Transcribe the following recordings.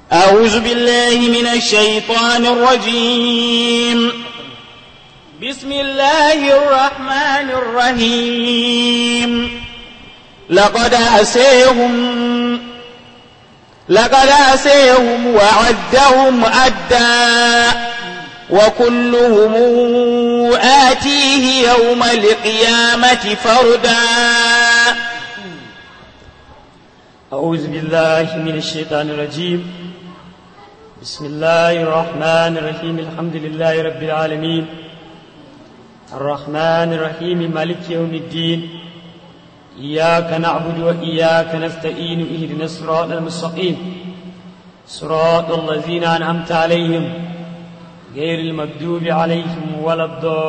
أعوذ بالله من الشيطان الرجيم بسم الله الرحمن الرحيم لقد أسيهم لقد أسيهم وعدهم عدا وكلهم آتيه يوم القيامة فردا أعوذ بالله من الشيطان الرجيم بسم الله الرحمن الرحيم الحمد لله رب العالمين الرحمن الرحيم مالك يوم الدين إياك نعبد وإياك نستعين اهدنا الصراط المستقيم صراط الذين أنعمت عليهم غير المكذوب عليهم ولا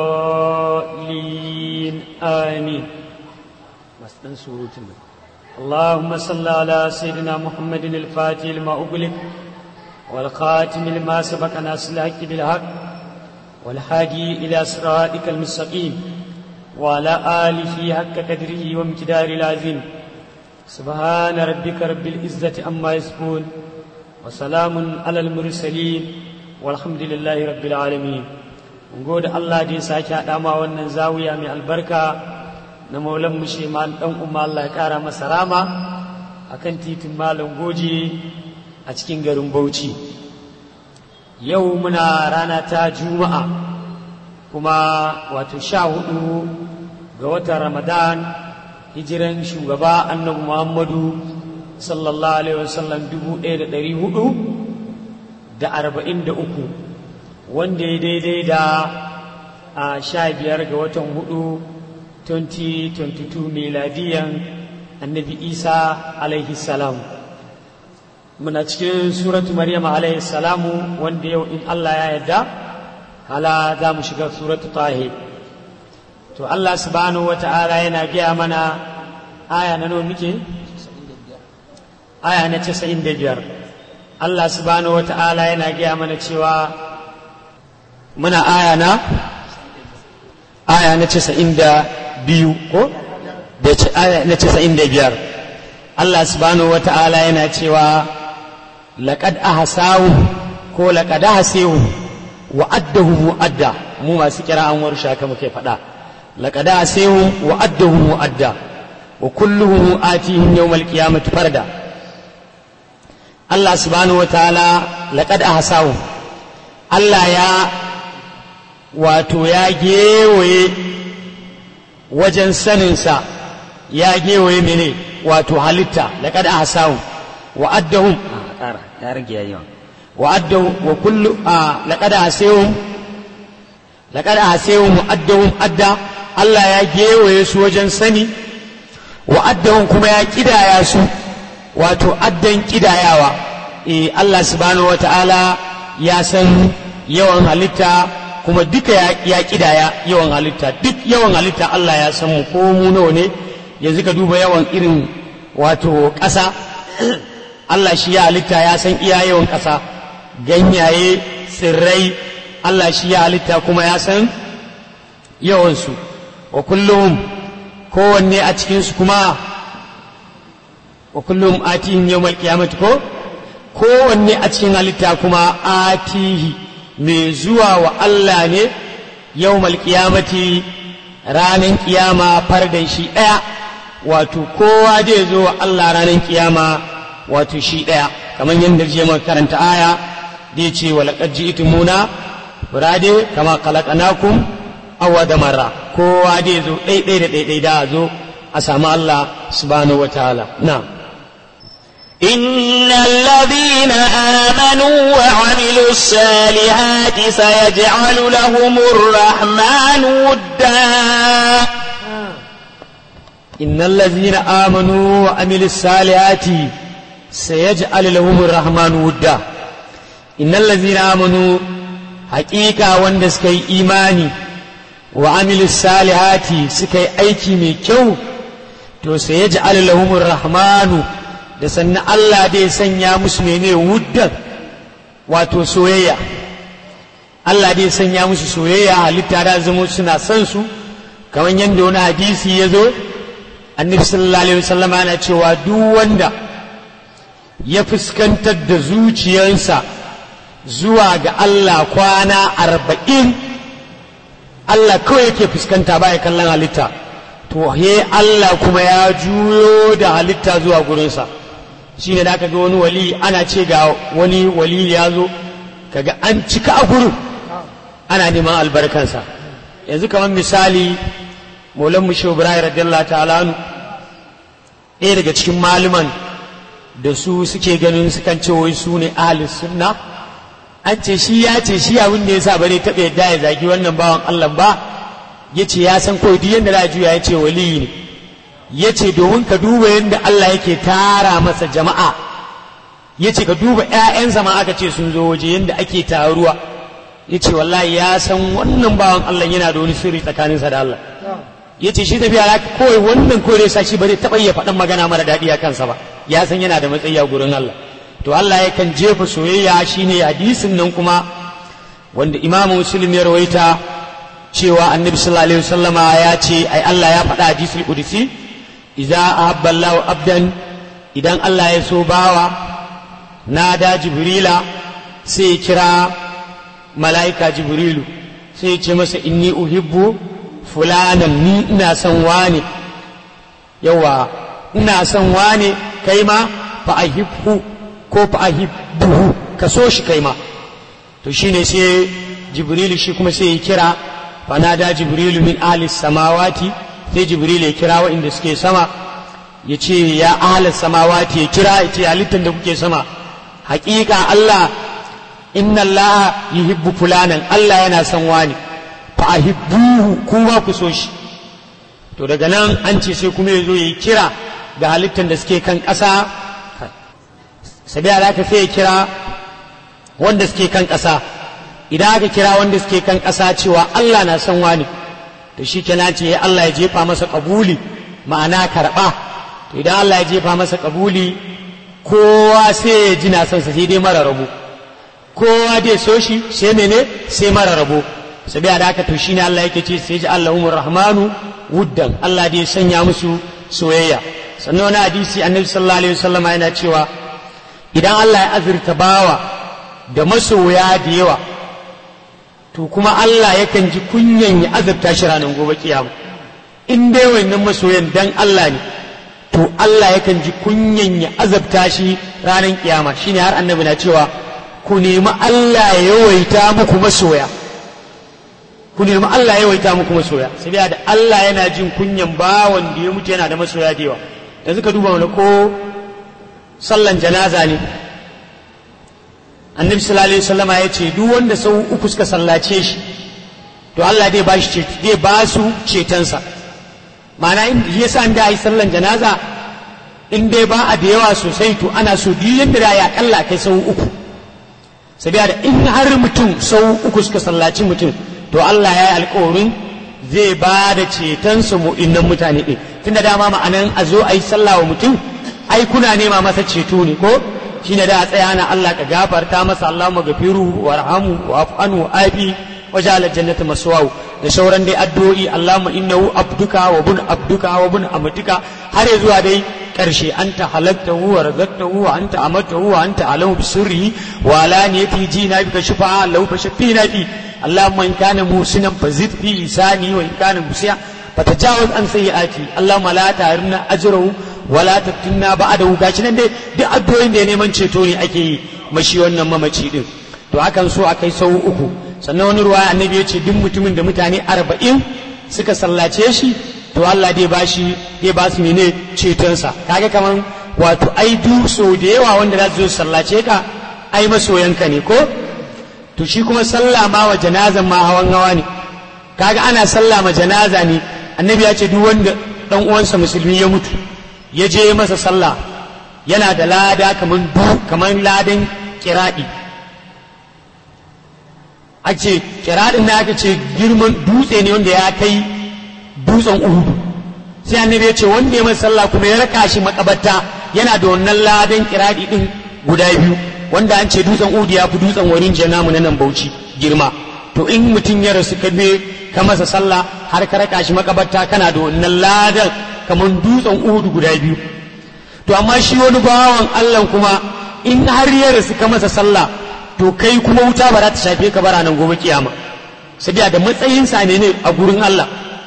الضالين آمين مسلم سورة اللهم صل على سيدنا محمد الفاتح لما أغلق والخاتم لما سبق ناس الحق بالحق والحادي إلى صراطك المستقيم وعلى آله حق قدره وامتدار العظيم سبحان ربك رب العزة عما يصفون وسلام على المرسلين والحمد لله رب العالمين gode Allah da ya sake haɗa ma wannan zawiya mai albarka na maulan musheman ɗan umma Allah ya ƙara masa rama a kan titin malam goji a cikin garin Bauchi yau muna rana ta juma'a kuma wato sha hudu ga watan ramadan hijiran shugaba annabi muhammadu sallallahu alaihi wasallam dubu ɗaya da ɗari hudu da arba'in da uku wanda ya daidai da a sha biyar ga watan hudu 2022 miladiyan annabi isa alaihi salam muna cikin suratu maryam alaihi salamu wanda yau in allah ya yarda hala za mu shiga suratu tahe to Allah subhanahu wa ta'ala yana gaya mana aya na nawa muke aya na casa'in da biyar Allah subhanahu wa ta'ala yana gaya mana cewa muna aya na aya na casa'in da biyu ko da aya na casa'in da biyar Allah subhanahu wa ta'ala yana cewa laƙad ahasahu ko laƙad ahasehu wa'addahu mu'adda mu masu kira an warshe haka muke faɗa laqad asayu wa'addahu mu'adda wa kulluhu atihim yawmal qiyamati farda Allah subhanahu wa ta'ala laqad ahsahu Allah ya wato ya gewaye wajen saninsa ya gewaye mene wato halitta laqad ahsahu wa'addahum ya rage yayin وأدوا وكل آه لقد أحسيهم لقد أحسيهم وأدهم أدى الله يا جيو يسو وجن سني وأدهم كما يا كدا ياسو واتو أدن كدا ياوا إيه الله سبحانه وتعالى يا سن yawan halitta kuma duka ya kidaya yawan halitta duk yawan halitta Allah ya san mu ko mu nawa ne yanzu ka duba yawan irin wato ƙasa Allah shi ya halitta ya san iya yawan ƙasa ganyaye tsirrai Allah shi ya halitta kuma ya san yawansu wa kullum kowanne a cikinsu kuma wa kullum atihim yawmal qiyamati ko kowanne a cikin halitta kuma atihi mai zuwa wa Allah ne yawmal qiyamati ranar kiyama fardan shi ɗaya wato kowa zai zo wa Allah ranar kiyama wato shi ɗaya kamar yadda je karanta aya da ya ce wa laƙar ji itimuna burade kama kalaƙanakun awa da mara kowa dai zo ɗaiɗai da ɗaiɗai da a zo a samu Allah subhanahu wa ta'ala na إن الذين آمنوا وعملوا الصالحات سيجعل لهم الرحمن ودا إن الذين آمنوا وعملوا الصالحات سيجعل لهم الرحمن ودا innal ladzina amanu haƙiƙa wanda suka yi imani wa amilu salihati suka yi aiki mai kyau to sai ya ji lahumur rahmanu da sannan Allah dai sanya musu mene wuddan wato soyayya Allah dai sanya musu soyayya halitta da zama suna son su kamar yadda wani hadisi ya zo annabi sallallahu alaihi wasallam yana cewa duk wanda ya fuskantar da zuciyarsa zuwa ga Allah kwana arba'in Allah kawai yake fuskanta baya kallon halitta to he Allah kuma ya juyo da halitta zuwa gurinsa shi ne da aka ga wani wali ana ce ga wani wali ya zo kaga an cika a gurin ana neman albarkansa yanzu kamar misali maulan mu shehu ibrahim radiyallahu ta'ala anu ɗaya daga cikin malaman da su suke ganin sukan ce wai su ne ahlus sunna an ce shi ya ce shi abin da yasa bare taɓa yadda ya zagi wannan bawan Allah ba ya ce ya san kawai duk yadda za a juya ya ce waliyi ne ya ce domin ka duba yadda Allah yake tara masa jama'a ya ce ka duba 'ya'yansa ma aka ce sun zo waje yadda ake taruwa ya ce wallahi ya san wannan bawan Allah yana da wani sirri tsakaninsa da Allah ya ce shi tafiya da kawai wannan kore sa shi ba zai taɓa iya faɗan magana mara daɗi a kansa ba ya san yana da matsayi a gurin Allah to Allah yakan jefa soyayya shine hadisin nan kuma wanda imamu muslim ya rawaita cewa annabi sallallahu alaihi wasallama ya ce ai Allah ya faɗa hadisul qudsi idza ahabba Allah abdan idan Allah ya so bawa nada jibrila sai ya kira mala'ika jibrilu sai ya ce masa inni uhibbu fulanan ni ina son wane yawa ina son wane kai ma fa ahibbu ko fa ahibbuhu ka so shi kai ma to shine sai jibrilu shi kuma sai ya kira fa nada jibrilu min ahli samawati sai jibrilu ya kira waɗanda suke sama ya ce ya ahli samawati ya kira ya ce halittar da kuke sama haƙiƙa Allah inna Allah yuhibbu fulanan Allah yana son wani fa ahibbuhu kuma ku so shi to daga nan an ce sai kuma ya zo ya yi kira ga halittar da suke kan ƙasa sabiya da aka sai ya kira wanda suke kan ƙasa idan aka kira wanda suke kan ƙasa cewa Allah na son wani to shi kenan ce Allah ya jefa masa ƙabuli ma'ana karɓa to idan Allah ya jefa masa ƙabuli kowa sai ya ji na son sa sai dai mara rabo kowa dai so shi sai mene sai mara rabo sabiya da aka to shine Allah yake ce sai ji Allahumur Rahmanu wuddan Allah dai sanya musu soyayya sannan wani hadisi annabi sallallahu alaihi wasallam yana cewa idan Allah ya azurta bawa da masoya da yawa to kuma Allah yakan ji kunyan ya azurta shi ranar gobe kiyama in dai wannan masoyan dan Allah ne to Allah yakan ji kunyan ya azabta shi ranar kiyama shine har annabi na cewa ku nemi Allah ya yawaita muku masoya ku nemi Allah ya yawaita muku masoya saboda da Allah yana jin kunyan bawan da ya mutu yana da masoya da yawa yanzu ka duba mana ko sallan janaza ne annabi sallallahu alaihi wasallama ya ce duk wanda sau uku suka sallace shi to Allah dai ba shi zai ba su cetonsa ma'ana in yasa an da yi sallan janaza in dai ba a da yawa sosai to ana so duk yanda da ya kalla kai sau uku sabiya da in har mutum sau uku suka sallaci mutum to Allah ya yi alkawarin zai ba da cetonsa mu'innan mutane ɗin tunda dama ma'anan a zo a yi sallah wa mutum ai kuna nema masa ceto ne ko shine da a tsaya na Allah ka gafarta masa Allahumma gafiru warhamu wa afanu afi waja'al jannata maswahu da sauran dai addu'o'i Allahumma innahu abduka wa bun abduka wa bun amatika har ya zuwa dai karshe anta halaktahu wa razaqtahu wa anta amartahu wa anta alamu bisirri wa alaniyati jina bika shufa'a lahu fashfina fi اللهم إن كان موسنا فزد في لساني وإن كان مسيا فتجاوز عن سيئاتي اللهم لا تهرنا أجره ولا تفتنا بعده gashi nan dai duk addu'o'in da ya neman ceto ne ake yi mashi wannan mamaci din to akan so a kai sau uku sannan wani ruwa annabi ya ce duk mutumin da mutane arba'in suka sallace shi to Allah dai bashi dai ba su mene cetonsa kaga kaman wato ai du so da yawa wanda za su zo sallace ka ai masoyanka ne ko to shi kuma sallah ma wa janazan ma hawan hawa ne kaga ana sallah ma janaza ne annabi ya ce duk wanda dan uwansa musulmi ya mutu ya je masa sallah yana da lada kaman du kaman ladan kiradi ake kiradin na aka ce girman dutse ne wanda ya kai dutsen uhudu sai annabi ya ce wanda ya masa sallah kuma ya raka shi makabarta yana da wannan ladan kiradi din guda biyu wanda an ce dutsen udu ya fi dutsen warin namu na nan bauchi girma to in mutum ya rasu ka be ka masa sallah har ka raka shi makabarta kana da wannan ladan kamar dutsen udu guda biyu to amma shi wani bawan Allah kuma in har ya rasu ka masa sallah to kai kuma wuta ba za ta shafe ka bara nan gobe kiyama sabiya da matsayin sa ne ne a gurin Allah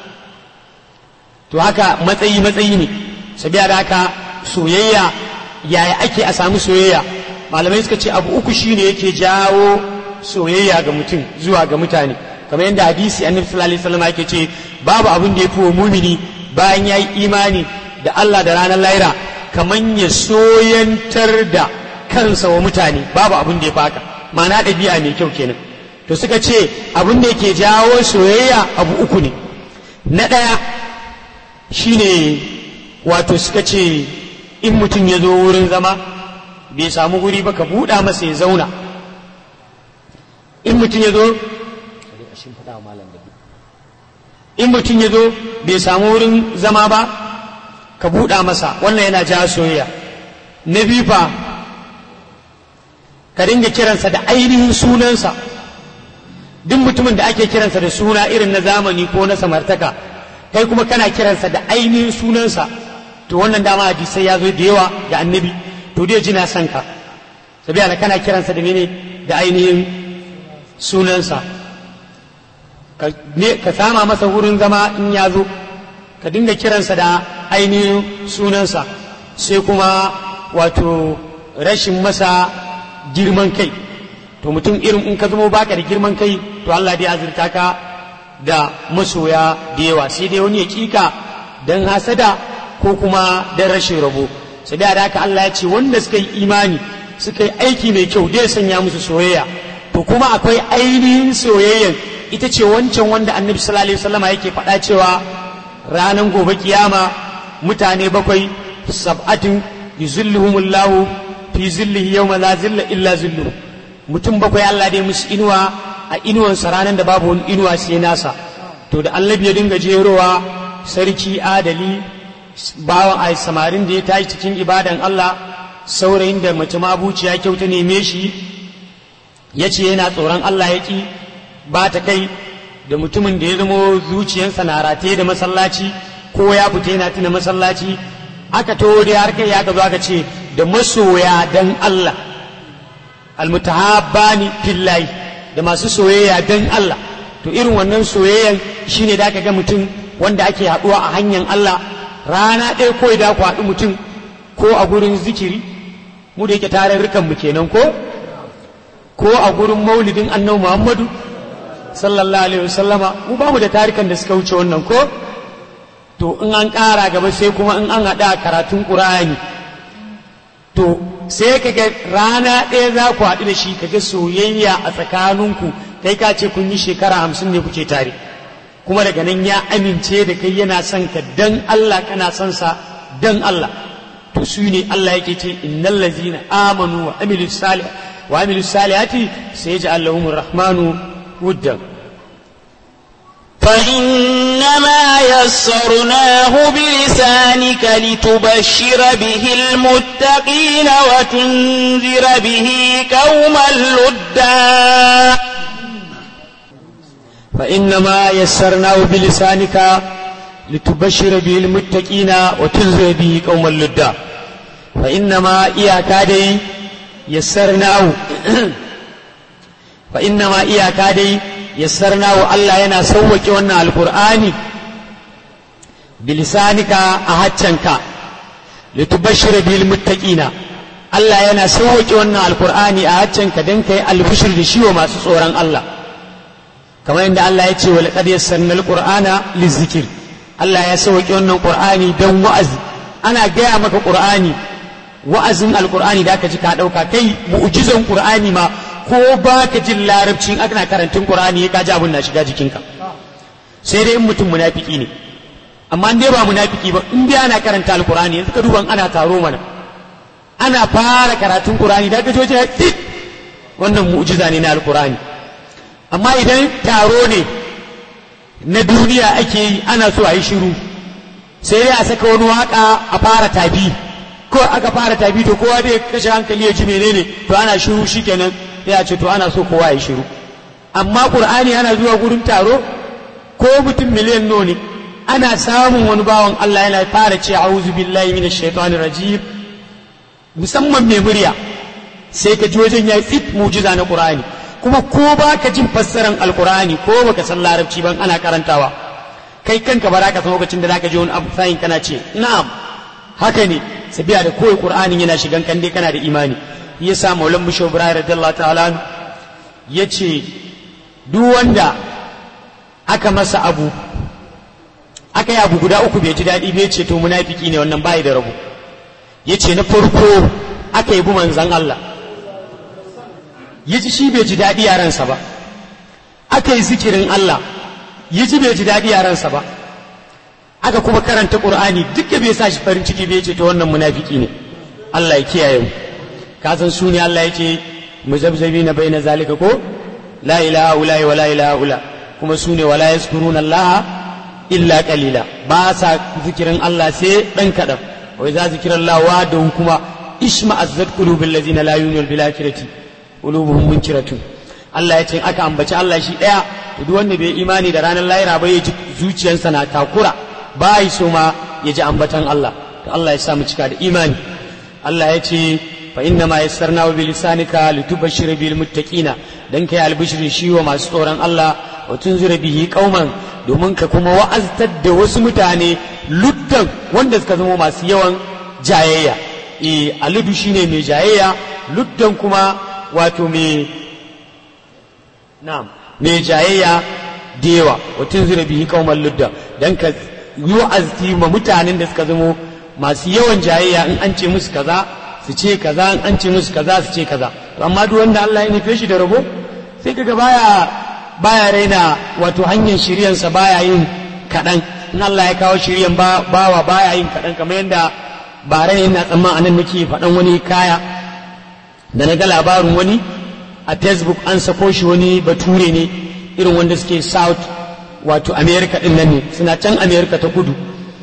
to haka matsayi matsayi ne sabiya da haka soyayya yaya ake a samu soyayya malamai suka ce abu uku shine yake jawo soyayya ga mutum zuwa ga mutane kamar yadda hadisi annabi sallallahu alaihi wasallam yake ce babu abin da yafi wa mumini bayan yayi imani da Allah da ranar lahira kamar ya soyantar da kansa wa mutane babu abin da ya faka ma'ana ɗabi'a mai kyau kenan to suka ce abin da yake jawo soyayya abu uku ne na ɗaya shine wato suka ce in mutum ya zo wurin zama bai samu guri ba ka buɗa masa ya zauna in mutum ya zo in mutum ya zo bai samu wurin zama ba ka buɗa masa wannan yana ja soyayya na biyu fa ka dinga kiransa da ainihin sunansa duk mutumin da ake kiransa da suna irin na zamani ko na samartaka kai kuma kana kiransa da ainihin sunansa to wannan dama hadisai ya zo da yawa ga annabi to dai ji na son ka sabiya kana kiransa da mene da ainihin sunansa ka sama masa wurin zama in ya zo ka dinga kiransa da ainihin sunansa sai kuma wato rashin masa girman kai to mutum irin in ka zama baka da girman kai to Allah dai azurta ka da masoya da yawa sai dai wani ya kika don hasada ko kuma don rashin rabo sai da haka Allah ya ce wanda suka yi imani suka yi aiki mai kyau dai sanya musu soyayya to kuma akwai ainihin soyayyan ita ce wancan wanda annabi sallallahu alaihi wasallam yake faɗa cewa ranar gobe kiyama mutane bakwai sab'atin yuzilluhumullahu fi zillihi yawma la zilla illa zilluhu mutum bakwai Allah dai musu inuwa a inuwansa ranar da babu wani inuwa sai nasa to da annabi ya dinga jerowa sarki adali bawan a samarin da ya tashi cikin ibadan Allah saurayin da mace mabuciya kyau ta neme shi ya ce yana tsoron Allah ya ƙi ba ta kai da mutumin da ya zamo zuciyarsa na rataye da masallaci ko ya fita yana tuna masallaci aka to da har kai ya zo aka ce da masoya dan Allah almutahabbani fillahi da masu soyayya dan Allah to irin wannan soyayyan shine da aka ga mutum wanda ake haɗuwa a hanyar Allah rana ɗaya ko da ku haɗu mutum ko a gurin zikiri mu da yake tarurrukan mu kenan ko ko a gurin maulidin annabi Muhammadu sallallahu alaihi wasallama mu ba mu da tarikan da suka wuce wannan ko to in an ƙara gaba sai kuma in an haɗa karatun ƙur'ani to sai ka ga rana ɗaya za ku haɗu da shi ka ga soyayya a tsakaninku kai ka ce kun yi shekara hamsin ne kuke tare kuma daga nan ya amince da kai yana son ka dan Allah kana son sa dan Allah to su ne Allah yake ce innal ladzina amanu wa amilus salih wa amilus salihati sayaj'al lahumur rahmanu wuddan فإنما يسرناه بلسانك لتبشر به المتقين وتنذر به قوما لدا فإنما يسرناه بلسانك لتبشر به المتقين وتنذر به قوما لدا فإنما إياك دي يسرناه فإنما إياك دي يسرناه الله ينا سوك وانا القرآن بلسانك أهتشنك لتبشر به المتقين Allah yana sauwaƙe wannan alkur'ani a haccanka don ka yi albishir da shi wa masu tsoron Allah kamar yadda Allah ya ce wa laqad yassarnal qur'ana lizikir Allah ya sauke wannan qur'ani dan wa'azi ana gaya maka qur'ani wa'azin alqur'ani da aka ji ka dauka kai mu'jizan qur'ani ma ko ba ka jin larabcin ana karantun qur'ani ka ji abun na shiga jikinka sai dai in mutum munafiki ne amma in dai ba munafiki ba in dai ana karanta alqur'ani yanzu ka duba ana taro mana ana fara karatun qur'ani da ka ji wajen wannan mu'jiza ne na alqur'ani amma idan taro ne na duniya ake yi ana so a yi shiru sai dai a saka wani waka a fara tabi ko aka fara tabi to kowa dai kashe hankali ya ji menene to ana shiru shikenan sai a ce to ana so kowa ya shiru amma qur'ani ana zuwa gurin taro ko mutum miliyan nawa ne ana samun wani bawan Allah yana fara ce a'udhu billahi minash shaitanir rajim musamman mai murya sai ka ji wajen ya fit mujiza na qur'ani kuma ko ba ka jin fassaran alqur'ani ko baka san larabci ban ana karantawa kai kanka ba za ka san lokacin da zaka ji wani abu sayin kana ce na'am haka ne sabiya da koyi qur'anin yana shigan kan dai kana da imani yasa maulan musho ibrahim radiyallahu ta'ala yace duk wanda aka masa abu aka yi abu guda uku bai ji daɗi bai ce to munafiki ne wannan bai da rabu yace na farko aka yi bi manzan Allah yaji shi bai ji daɗi a ransa ba aka yi zikirin Allah yaji bai ji daɗi a ransa ba aka kuma karanta Qur'ani duka bai sa shi farin ciki bai ce to wannan munafiki ne Allah ya kiyaye mu ka san su ne Allah yake muzabzabi na bai na zalika ko la ilaha ula wa la ilaha ula kuma su ne wala yaskuruna Allah illa qalila ba sa zikirin Allah sai dan kadan wai za zikirin Allah wa da kuma ishma azzat qulubul ladina la yu'minuna bil akhirati qulubuhum munkiratun Allah ya ce aka ambaci Allah shi daya to duk wanda bai imani da ranar lahira ba ya ji zuciyarsa na takura ba yi so ma ya ji ambatan Allah to Allah ya sa mu cika da imani Allah ya ce fa inna ma yassarna bi lisanika litubashshira bil muttaqina dan kai albishiri shi wa masu tsoron Allah wa tunzira bihi qauman domin ka kuma wa'aztar da wasu mutane luddan wanda suka zama masu yawan jayayya eh aludu shine mai jayayya luddan kuma wato mai na'am mai jayayya da yawa wa tunzira bihi qauman luddan dan ka yi wa'azti ma mutanen da suka zama masu yawan jayayya in an ce musu kaza su ce kaza in an ce musu kaza su ce kaza to amma duk wanda Allah ya nufe shi da rabo sai kaga baya baya raina wato hanyar shiryansa baya yin kaɗan in Allah ya kawo shiryan ba bawa baya yin kaɗan kamar yadda ba rai ina tsamman anan nake faɗan wani kaya da na ga labarin wani a facebook an sako shi wani bature ne irin wanda suke south wato america din nan ne suna can america ta kudu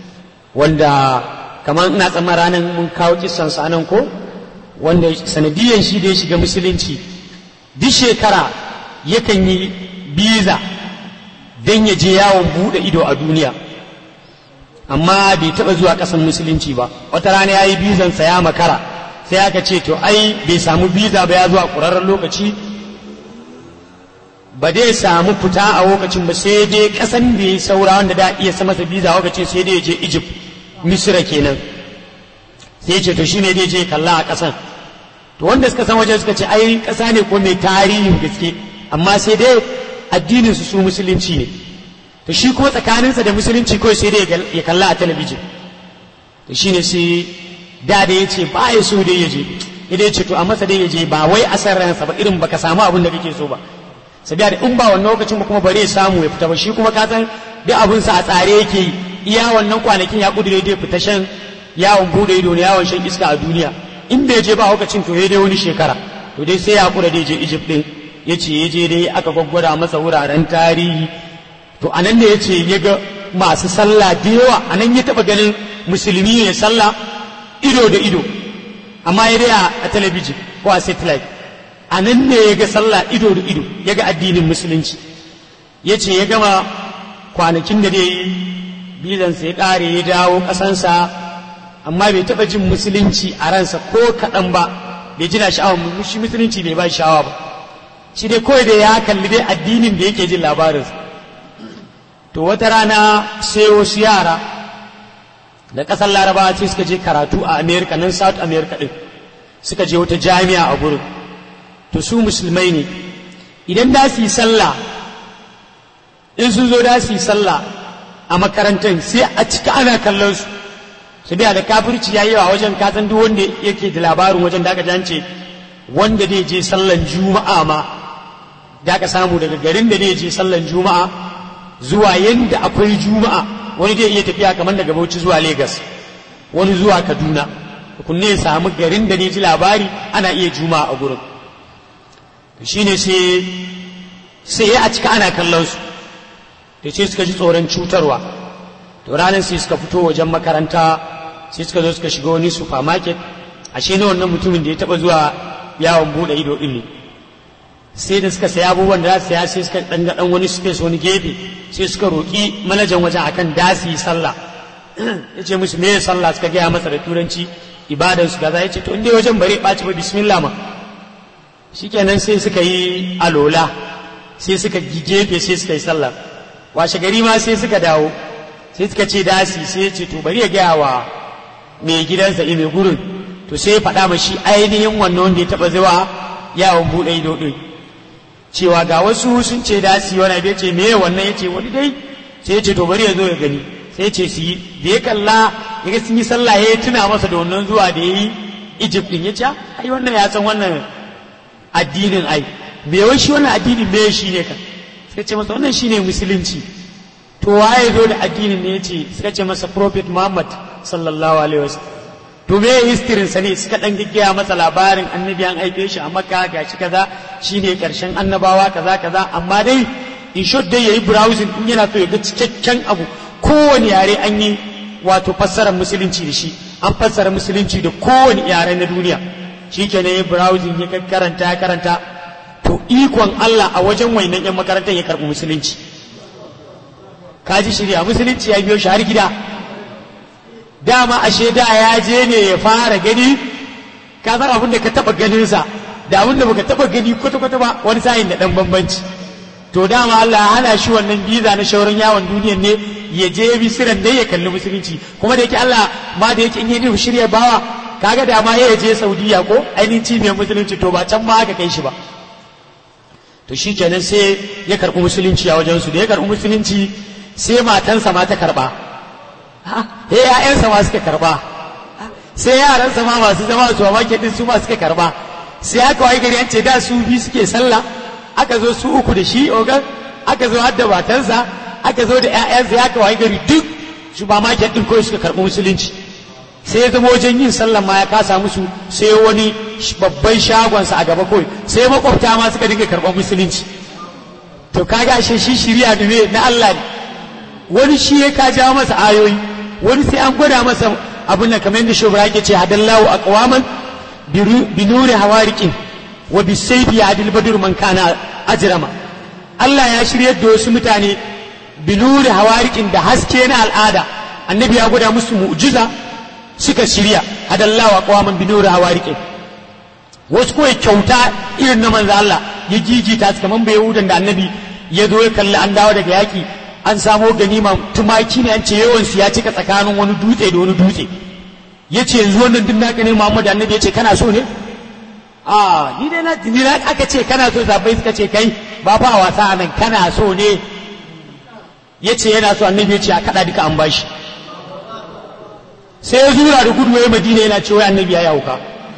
wanda kamar ina tsamman ranar mun kawo kisan sa nan ko wanda sanadiyan shi da ya shiga musulunci duk shekara yakan yi biza don ya je yawon buɗe ido a duniya amma bai taɓa zuwa ƙasar musulunci ba wata rana ya yi bizansa ya makara sai aka ce to ai bai samu biza ba ya zuwa ƙurarren lokaci ba dai samu fita a lokacin ba sai dai ƙasan da ya saura wanda da iya sa masa biza a lokacin sai dai ya je egypt misira kenan sai ce to shine dai je kalla a ƙasan to wanda suka san wajen suka ce ai ƙasa ne ko mai tarihin gaske amma sai dai addinin su su musulunci ne to shi kuma tsakaninsa da musulunci kawai sai dai ya kalla a talabijin to shine sai da da ya ce ba ya so dai ya je idan ya ce to a masa dai ya je ba wai a san ransa ba irin baka samu abin da kake so ba sabiya da in ba wannan lokacin ba kuma bare ya samu ya fita ba shi kuma ka san duk abin sa a tsare yake yi iya wannan kwanakin ya kudure dai fita shan yawon bude ido ne yawon shan iska a duniya in bai je ba lokacin to dai wani shekara to dai sai ya kura dai je Egypt din ya ce ya je dai aka gwaggwada masa wuraren tarihi to a nan ne ya ce ya ga masu sallah da yawa a nan ya taɓa ganin musulmi ne sallah ido da ido amma ya dai a talabijin ko a satellite a nan ne ya ga sallah ido da ido ya ga addinin musulunci ya ce ya gama kwanakin da dai yi bizansa ya ƙare ya dawo ƙasansa amma bai taɓa jin musulunci a ransa ko kaɗan ba bai jina sha'awar shi musulunci bai ba sha'awa ba shi dai kawai da ya kalli dai addinin da yake jin labarinsa to wata rana sai wasu yara da ƙasar larabawa sai suka je karatu a america nan south america ɗin suka je wata jami'a a gurin to su musulmai ne idan da su yi sallah in sun zo da su yi sallah a makarantar sai a cika ana kallon su su biya da kafirci ya yi wa wajen kasan duk wanda yake da labarin wajen da aka jance wanda zai je sallan juma'a ma da aka samu daga garin da zai je sallan juma'a zuwa yanda akwai juma'a wani zai iya tafiya kamar daga bauchi zuwa Legas wani zuwa kaduna kunne ya samu garin da ne ji labari ana iya juma'a a gurin shine sai sai ya a cika ana kallon su da ce suka ji tsoron cutarwa to ranar sai suka fito wajen makaranta sai suka zo suka shiga wani supermarket ashe na wannan mutumin da ya taba zuwa yawon bude ido din ne sai da suka saya abubuwan da za su saya sai suka dan ga dan wani space wani gefe sai suka roki manajan wajen akan dasi sallah ya ce musu me sallah suka gaya masa da turanci ibadansu kaza ya ce to inda wajen bare ɓaci ba bismillah ma shikenan sai suka yi alola sai suka gefe sai suka yi sallah washe gari ma sai suka dawo sai suka ce dasi sai ce to bari ya gaya wa mai gidansa mai gurin to sai ya faɗa ma shi ainihin wannan wanda ya taɓa zuwa yawon buɗe ido ɗin cewa ga wasu sun ce dasi wani abu ya ce me wannan ya ce wani dai sai ya ce to bari ya zo ya gani sai ya ce su yi da ya kalla ya ga sun yi sallah ya tuna masa da wannan zuwa da ya yi Egypt ɗin ya ce ai wannan ya san wannan addinin ai me wai shi wannan addinin me shi ne ka sai ce masa wannan shine musulunci to waye zo da addinin ne yace suka ce masa prophet Muhammad sallallahu alaihi wasallam to me history sa ne suka dan gaggaya masa labarin annabi an aife shi a Makka gashi kaza shine karshen annabawa kaza kaza amma dai in short dai yayi browsing in yana so ya ga cikakken abu kowane yare an yi wato fassarar musulunci da shi an fassara musulunci da kowane yare na duniya shikenan ya browsing ya karanta ya karanta to ikon Allah a wajen wainan yan makarantar ya karɓi musulunci kaji shirya musulunci ya biyo shi har gida dama ashe da ya je ne ya fara gani ka san abin da ka taba ganinsa da abin da baka taba gani kwata-kwata ba wani sa'in da dan bambanci to dama Allah ya hana shi wannan biza na shauran yawon duniyan ne ya je bisiran dai ya kalli musulunci kuma da yake Allah ma da yake in yi shirya bawa kaga da ma ya je Saudiya ko ainihin cibiyar musulunci to ba can ma aka kai shi ba to shi kenan sai ya karɓi musulunci a wajensu da ya karɓi musulunci sai matansa ma ta karɓa he ‘ya'yansa ma suka karɓa sai yaransa ma masu zama a supermarket din su ma suka karɓa sai aka wai gari an ce da su biyu suke sallah aka zo su uku da shi ogan aka zo har da matansa aka zo da ‘ya'yansa ya aka wai gari duk supermarket din kawai suka karɓi musulunci sai ya zama wajen yin sallan ma ya kasa musu sai wani babban shagonsa a gaba kawai sai makwabta ma suka dinga karɓar musulunci to kaga ashe shi shirya ne na Allah ne wani shi ya ka jawo masa ayoyi wani sai an gwada masa abin da kamar yadda shobra yake ce hadallahu aqwaman bi nuri hawariqin wa bi sayfi adil badr man kana ajrama Allah ya shiryar da wasu mutane bi nuri hawariqin da haske na al'ada annabi ya gwada musu mu'jiza suka shirya hadallawa aqwaman bi nuri hawariqin wasu kawai kyauta irin na manzo Allah ya gigita su kaman bai yahudan da annabi ya zo ya kalli an dawo daga yaki an samo ganima tumaki ne an ce yawan su ya cika tsakanin wani dutse da wani dutse ya ce yanzu wannan duk naka ne Muhammad annabi ya ce kana so ne a ni dai na ni na aka ce kana so sabai suka ce kai ba fa wasa nan kana so ne ya ce yana so annabi ya ce a kada duka an bashi sai ya zura da gudu ya madina yana cewa annabi ya yauka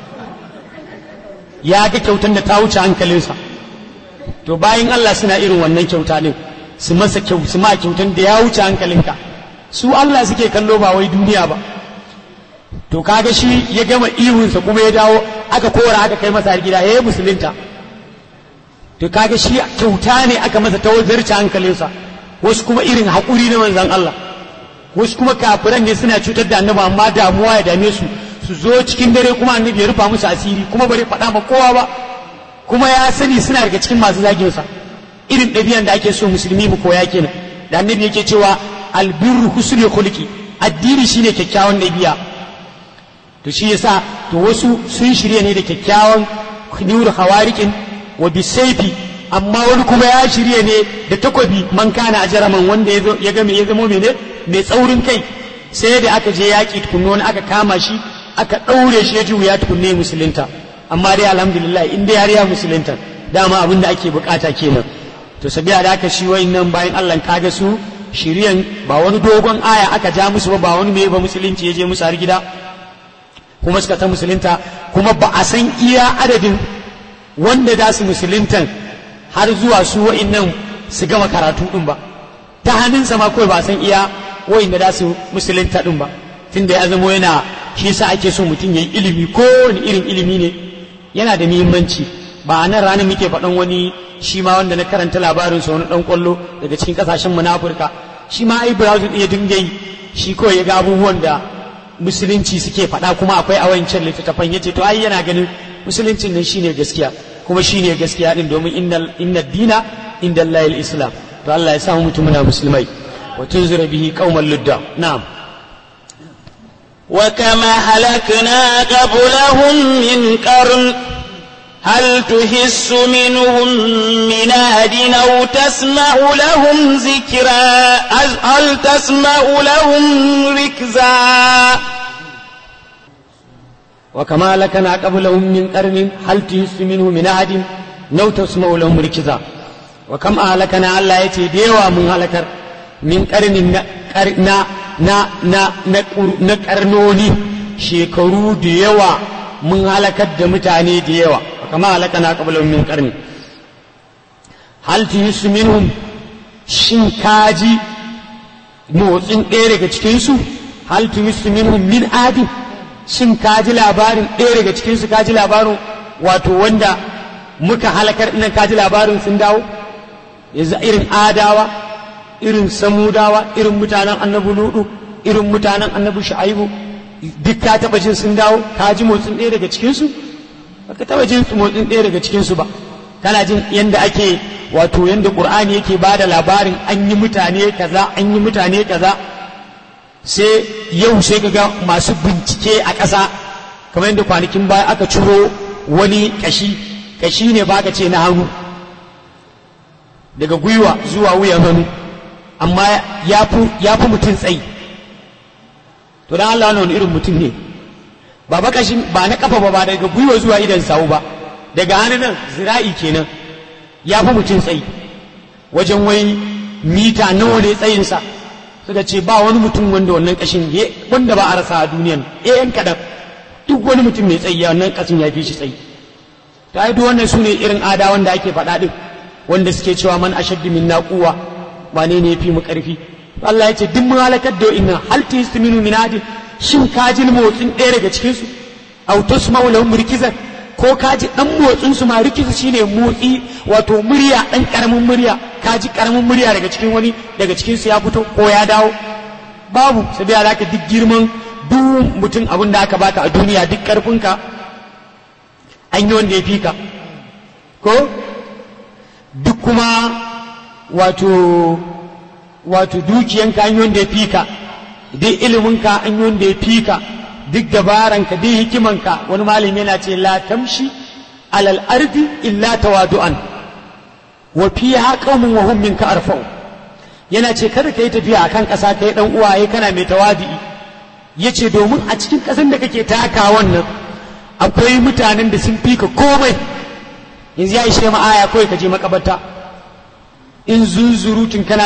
ya ga kyautan da ta wuce hankalinsa to bayan Allah suna irin wannan kyauta ne su masa kyau su ma kyautan da ya wuce hankalinka su Allah suke kallo ba wai duniya ba to kaga shi ya gama ihunsa kuma ya dawo aka kora aka kai masa gida ya yi musulunta to kaga shi kyauta ne aka masa ta zarce hankalinsa wasu kuma irin haƙuri na manzan Allah wasu kuma kafiran ne suna cutar da annabi amma damuwa ya dame su su zo cikin dare kuma annabi ya rufa musu asiri kuma bari faɗa ma kowa ba kuma ya sani suna daga cikin masu zagin sa irin ɗabi'an da ake so musulmi mu koya kenan da annabi yake cewa albirru husnul khuluqi addini shine kyakkyawan ɗabi'a to shi yasa to wasu sun shirya ne da kyakkyawan nur hawarikin wa bisaifi amma wani kuma ya shirya ne da takobi man kana ajaraman wanda ya ga ya zama mene mai tsaurin kai sai da aka je yaƙi tukunno wani aka kama shi aka ɗaure shi ya ji wuya tukunne musulunta amma dai alhamdulillah in dai har ya musulunta dama abin da ake bukata kenan to sabiya da aka shi nan bayan Allah kaga su shiriyan ba wani dogon aya aka ja musu ba ba wani mai ba musulunci ya je musu har gida kuma suka ta musulunta kuma ba a san iya adadin wanda za su musuluntan har zuwa su wa'innan su gama karatu din ba ta hannunsa ma kawai ba a san iya wa'inda za su musulunta din ba tunda ya zamo yana shi yasa ake so mutum ya yi ilimi ko wani irin ilimi ne yana da muhimmanci ba a nan ranar muke faɗan wani shi ma wanda na karanta labarin sa wani ɗan ƙwallo daga cikin ƙasashen mu na Afirka shi ma ai browsing ɗin ya dinga yi shi kawai ya ga abubuwan da musulunci suke faɗa kuma akwai a wancan littattafan yace to ai yana ganin musuluncin nan shine gaskiya kuma shine gaskiya din domin inna dina inda Allah islam to Allah ya samu mutum muna musulmai wa tunzira bihi qauman ludda na'am وكما هلكنا قبلهم من قرن هل تحس منهم من أحد أو تسمع لهم ذكرا هل تسمع لهم ركزا وكما لكنا قبلهم من قرن هل تحس منه من أحد أو تسمع لهم ركزا وكم أهلكنا الله يتي ديوا من هلكر من قرن na na na na karnoni shekaru da yawa mun halakar da mutane da yawa kama halaka na kabalin min karni hal su minhum shin kaji motsin ɗaya daga cikinsu hal su minhum min adin shin kaji labarin ɗaya daga cikinsu kaji labarin wato wanda muka halakar ɗinan kaji labarin sun dawo yanzu irin adawa irin samudawa irin mutanen annabi ludu irin mutanen annabi shu'aibu duk ka taba jin sun dawo ka ji motsin ɗaya daga cikinsu baka taba jin motsin ɗaya daga cikinsu ba kana jin yanda ake wato yanda qur'ani yake ba da labarin an yi mutane kaza an yi mutane kaza sai yau sai ga masu bincike a ƙasa kamar yadda kwanakin baya aka ciro wani kashi kashi ne ba ka ce na hannu daga gwiwa zuwa wuyan hannu amma ya fi mutum tsayi to dan Allah wani irin mutum ne ba bakashin ba na kafa ba ba daga gwiwa zuwa idan sawu ba daga hannun zira'i kenan ya fi mutum tsayi wajen wai mita nawa ne tsayinsa suka ce ba wani mutum wanda wannan kashin wanda ba a rasa a duniyan yan kaɗan duk wani mutum mai tsayi wannan kashin ya fi shi tsayi ta yi duk wannan su ne irin ada wanda ake faɗa ɗin wanda suke cewa man ashaddu min naquwa wane ne fi mu karfi Allah ya ce duk mun halakar da inna hal tisminu min adin shin ka ji motsin ɗaya daga cikin su aw tasma'u lahum rikizan ko ka ji dan motsin su ma rikizu shine motsi wato murya dan karamin murya ka ji karamin murya daga cikin wani daga cikin su ya fito ko ya dawo babu sai da alaka duk girman duk mutum abin da aka baka a duniya duk karfinka an yi wanda ya fi ka ko duk kuma wato wato dukiyanka an yi wanda ya fi ka duk iliminka an yi wanda ya fi ka duk dabaranka duk hikimanka wani malami yana ce la tamshi alal ardi illa tawadu'an wa fiha qaumun wa hum minka arfa'u yana ce kada kai tafiya akan ƙasa kai dan uwaye kana mai tawadi'i yace domin a cikin ƙasan da kake taka wannan akwai mutanen da sun fi ka komai yanzu ya ishe ma aya kawai ka je makabarta in zunzurutun kana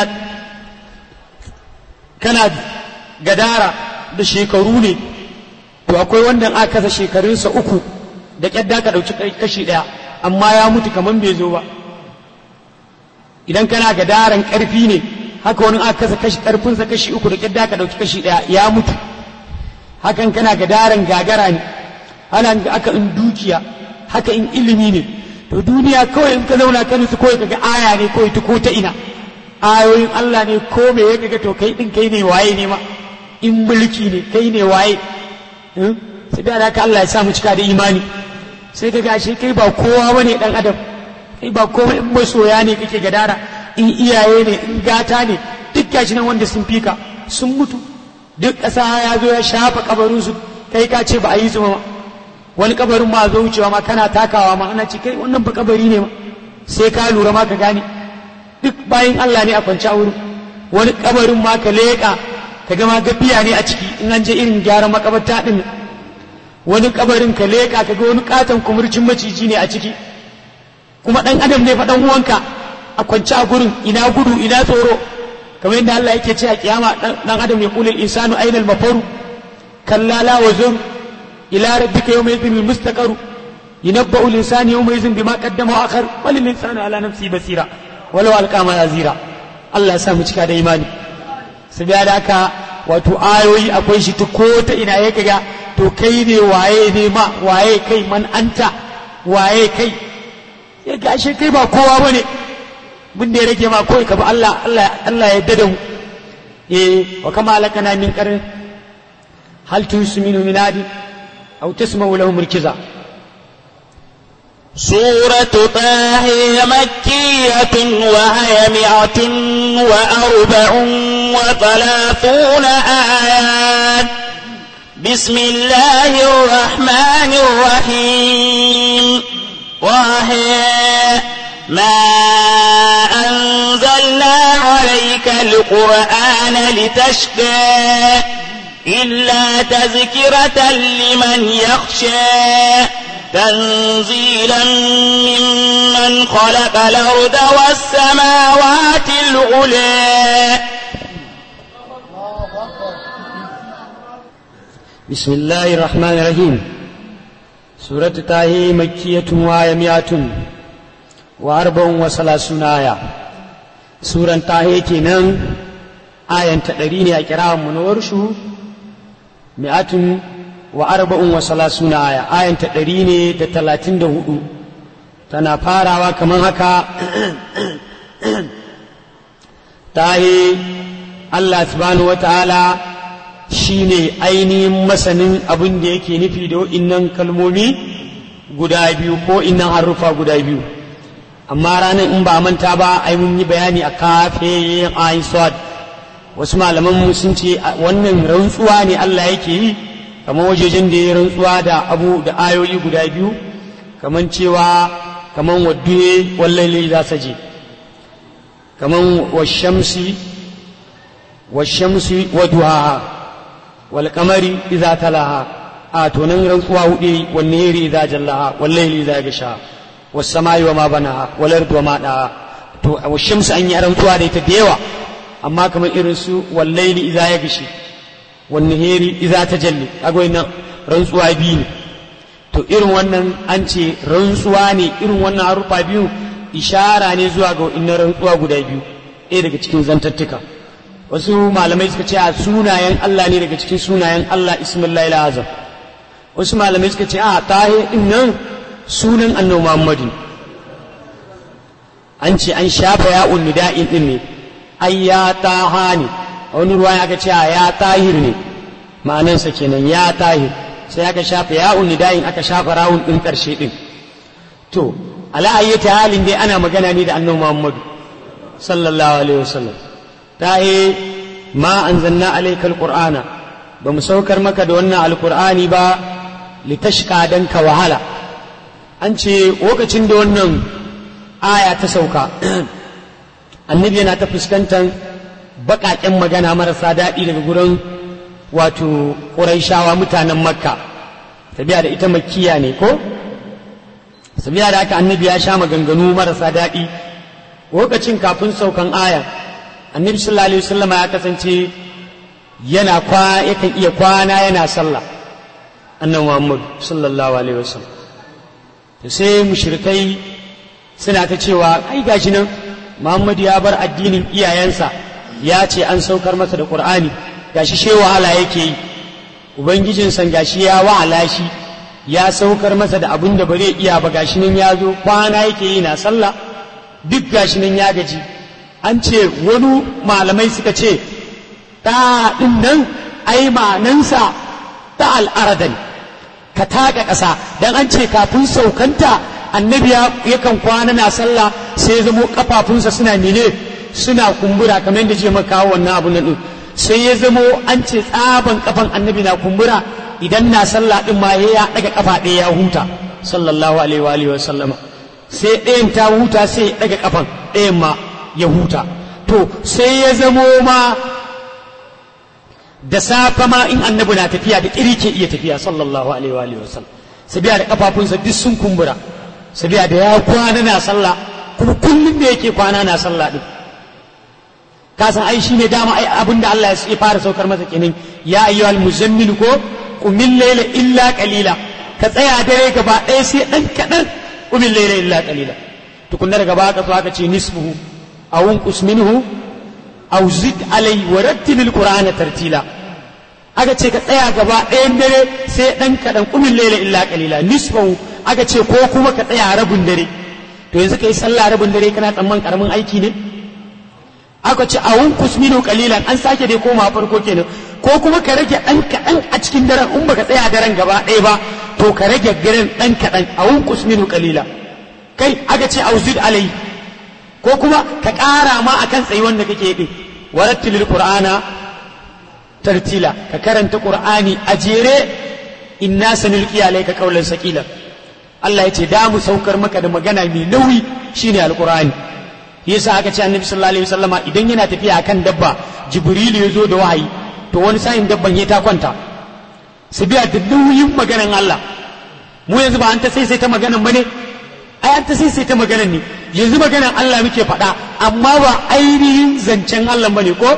kana gadara da shekaru ne to akwai wanda aka kasa shekarunsa uku da kyadda ka ɗauki kashi ɗaya amma ya mutu kamar bai zo ba idan kana gadaran ƙarfi ne haka wani aka kasa kashi ƙarfinsa kashi uku da kyadda ka ɗauki kashi ɗaya ya mutu hakan kana gadaran gagara ne ana aka in dukiya haka in ilimi ne to duniya kawai in ka zauna ka nusu kawai kaga aya ne kawai ta ko ta ina ayoyin Allah ne ko me ya kaga to kai din kai ne waye ne ma in mulki ne kai ne waye sai da haka Allah ya sa mu cika da imani sai ka gashi kai ba kowa bane dan adam kai ba kowa in masoya ne kake gadara in iyaye ne in gata ne duk gashi nan wanda sun fika sun mutu duk ƙasa ya zo ya shafa kabarinsu kai ka ce ba a yi su ma wani kabarin ma zo wucewa ma kana takawa ma ana ce kai wannan ba kabari ne ma sai ka lura ma ka gane duk bayan Allah ne a kwance a wurin wani kabarin ma ka leƙa ka gama gafiya ne a ciki in an je irin gyaran makabarta din wani kabarin ka leƙa ka ga wani katon kumurcin maciji ne a ciki kuma dan adam ne fa dan uwanka a kwance a gurin ina gudu ina tsoro kamar yadda Allah yake ce a kiyama dan adam ya kulil insanu ainal mafaru kalla la wazur ila rabbika yawma idhin mustaqaru ينبأ الإنسان يومئذ بما قدم وأخر بل الإنسان على نفسه بصيرا ولو ألقى ما يزيرا الله يسامو cika da imani sabiya da haka wato ayoyi akwai shi ta ko ta ina ya kaga to kai ne waye ne ma waye kai man anta waye kai ya gashe kai ba kowa bane mun da ya rage ma kawai ka bi Allah Allah Allah ya dada mu eh wa kama alakana min qarin hal tusminu min adi aw tasma'u lahum rikiza سورة طه مكية وهي مئة وأربع وثلاثون آيات بسم الله الرحمن الرحيم وهي ما أنزلنا عليك القرآن لتشقى إلا تذكرة لمن يخشى تنزيلا ممن خلق الأرض والسماوات العلى بسم الله الرحمن الرحيم سورة تاهي مكية وآية مئة وأربع وثلاثون آية سورة تاهي كنان آية تدريني أكرام منورشو مئة وأربع وثلاثون آية آية تدريني دتلاتين دهدو tana farawa kamar haka tahi Allah subhanahu wa ta'ala shi ne ainihin masanin abin da yake nufi da innan kalmomi guda biyu ko innan harufa guda biyu amma ranar in ba manta ba ai mun yi bayani a kafe ayin swad wasu malaman sun ce wannan rantsuwa ne Allah yake yi kamar wajejen da ya rantsuwa da abu da ayoyi guda biyu kamar cewa kamar wadduye wallaili za su je kamar washamsi washamsi waduhaha والقمر إذا تلاها آتونا رنقوا هدي والنهر إذا جلاها والليل إذا يغشاها والسماء وما بناها والأرض وما داها والشمس أن يرنقوا هذه تديوا أما كما إرسو والليل إذا يغشي والنهر إذا تجلي أقول إن رنقوا بيني to irin wannan an ce rantsuwa ne irin wannan harufa biyu ishara ne zuwa ga inna rantsuwa guda biyu ɗaya daga cikin zantattuka wasu malamai suka ce a sunayen Allah ne daga cikin sunayen Allah ismullahi azam wasu malamai suka ce a tahir din nan sunan annabi Muhammadu an ce an shafa ya nida'in din ne ai ya taha ne a wani ruwa aka ce a ya tahir ne ma'anansa kenan ya tahir sai aka shafa ya nida'in aka shafa rawun din karshe din to ala ayyata halin dai ana magana ne da annabi Muhammadu sallallahu alaihi wasallam tahe ma anzalna alayka alqur'ana ba mu saukar maka da wannan alqur'ani ba litashqa dan ka wahala an ce lokacin da wannan aya ta sauka annabi yana ta fuskantar baƙaƙen magana marasa daɗi daga gurin wato ƙuraishawa mutanen makka tabiya da ita makkiya ne ko sabiya da haka annabi ya sha maganganu marasa daɗi lokacin kafin saukan aya annabi sallallahu alaihi wasallam ya kasance yana kwa yakan iya kwana yana sallah annabi Muhammad sallallahu alaihi wasallam to sai mushrikai suna ta cewa ai gashi nan Muhammad ya bar addinin iyayensa ya ce an saukar masa da Qur'ani gashi she wahala yake yi ubangijin san gashi ya wahala shi ya saukar masa da abin da bare iya ba gashi nan ya zo kwana yake yi na sallah duk gashi nan ya gaji an ce wani malamai suka ce ta ɗin nan ai manansa ta al'aradan ka taka ƙasa don an ce kafin saukanta annabi yakan kwana na sallah sai ya zamo kafafunsa suna mene suna kumbura kamar yadda je maka wannan abu nan sai ya zamo an ce tsaban kafan annabi na kumbura idan na sallah din ma ya daga kafa ɗaya ya huta sallallahu alaihi wa alihi wa sallama sai ɗayan ta huta sai ya daga kafan ɗayan ma ya huta to sai ya zamo ma da safe ma in annabi na tafiya da ƙiri ke iya tafiya sallallahu alaihi wa alihi wasallam sabiya da kafafunsa duk sun kumbura sabiya da ya kwana na sallah kuma kullum da yake kwana na sallah din ka san ai shine dama ai abinda Allah ya fara saukar masa kenan ya ayyuhal muzammil ko qumil layla illa qalila ka tsaya dare gaba ɗaya sai dan kadan qumil layla illa qalila tukunna daga baka so aka ce nisfuhu aw unqus minhu aw zid alai wa rattilil qur'ana tartila aka ce ka tsaya gaba ɗayan dare sai dan kadan qumil layla illa qalila nisfuhu aka ce ko kuma ka tsaya rabin dare to yanzu kai sallah rabin dare kana tsamman karamin aiki ne aka ce a wunkus minu kalilan an sake dai koma farko kenan ko kuma ka rage ɗan kaɗan a cikin daren in baka tsaya daren gaba ɗaya ba to ka rage garin ɗan kaɗan a wunkus minu kalila kai aka ce a uzid alai ko kuma ka ƙara ma akan tsayi wanda kake yi warattilil qur'ana tartila ka karanta qur'ani a jere inna sanulqi alayka qawlan saqila Allah ya ce da mu saukar maka da magana mai nauyi shine alqur'ani yasa aka ce annabi sallallahu alaihi wasallama idan yana tafiya akan dabba jibrilu ya zo da wahayi to wani sa'in dabban ya ta kwanta su biya da nauyin maganan Allah mu yanzu ba an ta sai sai ta maganan bane ai an ta sai sai ta maganan ne yanzu maganan Allah muke faɗa amma ba ainihin zancen Allah bane ko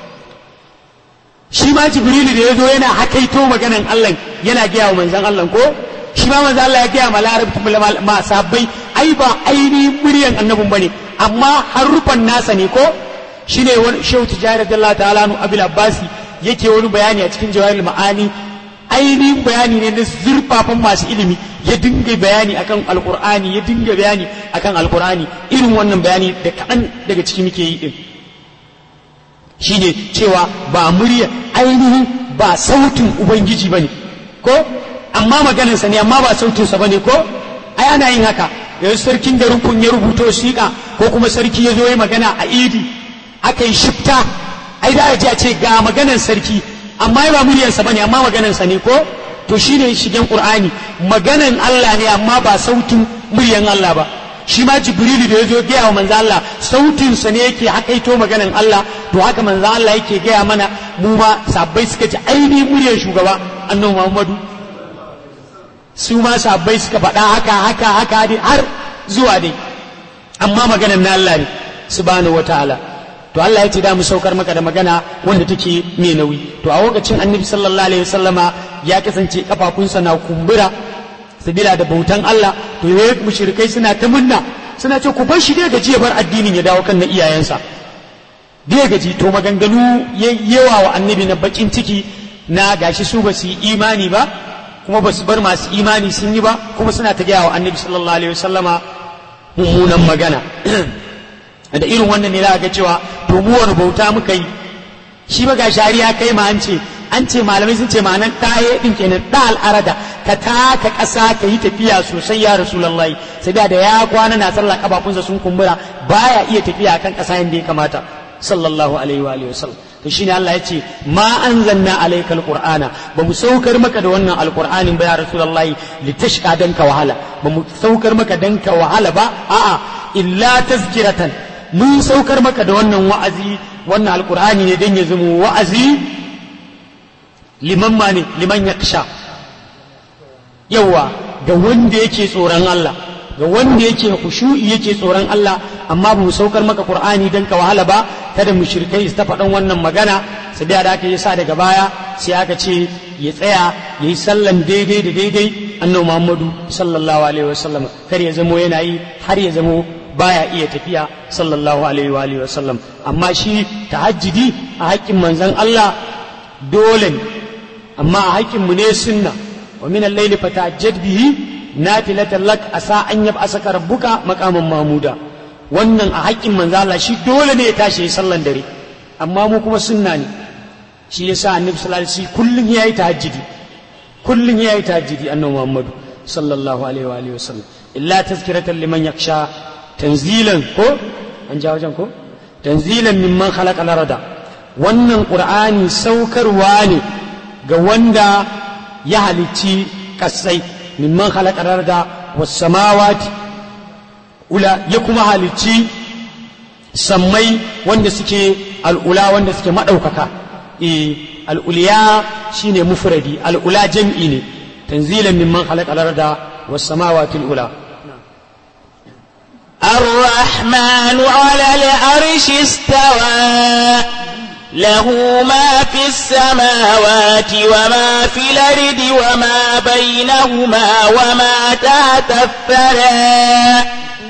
shi ma jibrilu da ya zo yana hakaito maganan Allah yana gaya wa manzon Allah ko shi ma manzon Allah ya gaya ma larabci ma sabbai ai ba ainihin muryan annabin bane amma harufan nasa ne ko shine wani shehu tijari radiyallahu ta'ala nu abil abbasi yake wani bayani a cikin jawahirul ma'ani ainihin bayani ne na zurfafan masu ilimi ya dinga bayani akan alqur'ani ya dinga bayani akan alqur'ani irin wannan bayani da kaɗan daga ciki muke yi din shine cewa ba murya ainihin ba sautin ubangiji bane ko amma maganarsa ne amma ba sautinsa bane ko ai ana yin haka yanzu sarkin da rukun ya rubuto siƙa ko kuma sarki ya zo ya magana a idi aka yi shifta ai da a ce ga maganan sarki amma ba muryarsa bane amma maganarsa ne ko to shine shigen qur'ani maganan Allah ne amma ba sautin muryan Allah ba shi ma jibrilu da ya zo gaya wa manzo Allah sautin sa ne yake hakaito maganan Allah to haka manzo Allah yake gaya mana mu ma sabbai suka ji ainihin muryar shugaba annabi Muhammadu su ma sabbai suka faɗa haka haka haka dai har zuwa dai amma maganan na Allah ne subhanahu wataala to Allah ya ce da mu saukar maka da magana wanda take mai nauyi to a lokacin annabi sallallahu alaihi wasallama ya kasance kafafunsa na kumbura sabila da bautan Allah to yayin mushrikai suna ta munna suna ce ku bar shi dai gaji ya bar addinin ya dawo kan na iyayensa dai gaji to maganganu yawa wa annabi na bakin ciki na gashi su ba su yi imani ba kuma ba su bar masu imani sun yi ba kuma suna ta gaya wa annabi sallallahu alaihi wasallama mummunan magana da irin wannan ne za ga cewa to mu wani bauta muka yi shi ba ga shari'a kai ma an ce an ce malamai sun ce ma'anar taye din kenan da al'arada ka taka ƙasa ka yi tafiya sosai ya rasulullahi sai da ya kwana na sallah kafafunsa sun kumbura baya iya tafiya kan ƙasa yadda ya kamata sallallahu alaihi wa alihi wasallam to shine Allah ya ce ma anzalna alayka alqur'ana ba mu saukar maka da wannan alqur'anin ba ya rasulullahi litashqa dan ka wahala ba mu saukar maka dan ka wahala ba a'a illa tazkiratan mun saukar maka da wannan wa'azi wannan alqur'ani ne dan ya zama wa'azi liman ma ne liman yaksha yawa ga wanda yake tsoron Allah ga wanda yake khushu'i yake tsoron Allah amma ba mu saukar maka Qur'ani dan ka wahala ba kada mushrikai su ta faɗan wannan magana sai da aka yi sa daga baya sai aka ce ya tsaya yayi sallan daidai da daidai annabi Muhammadu sallallahu alaihi wasallam kar ya zamo yana yi har ya zamo baya iya tafiya sallallahu alaihi wa alihi wasallam amma shi tahajjudi a haƙƙin manzon Allah dole ne amma a haƙƙin mu ne sunna wa min al-layli fatahajjad bihi nafilatan lak asa an yab'asaka rabbuka maqaman mamuda wannan a haƙƙin manzo Allah shi dole ne ya tashi ya sallan dare amma mu kuma sunna ne shi yasa annabi sallallahu alaihi wasallam kullun yayi tahajjudi kullun yayi tahajjudi annabi Muhammadu sallallahu alaihi wa alihi wasallam illa tazkiratan liman yakhsha tanzilan ko an ja wajen ko tanzilan mimman khalaqa al-arda wannan qur'ani saukarwa ne ga wanda ya halicci kasai mimman khalaqa al-arda was samawati ula ya kuma halicci sammai wanda suke al'ula wanda suke maɗaukaka e al'uliya shine mufradi al'ula jam'i ne tanzilan mimman khalaqa al-arda was samawati al-ula الرحمن على العرش استوى له ما في السماوات وما في الأرض وما بينهما وما تحت الثرى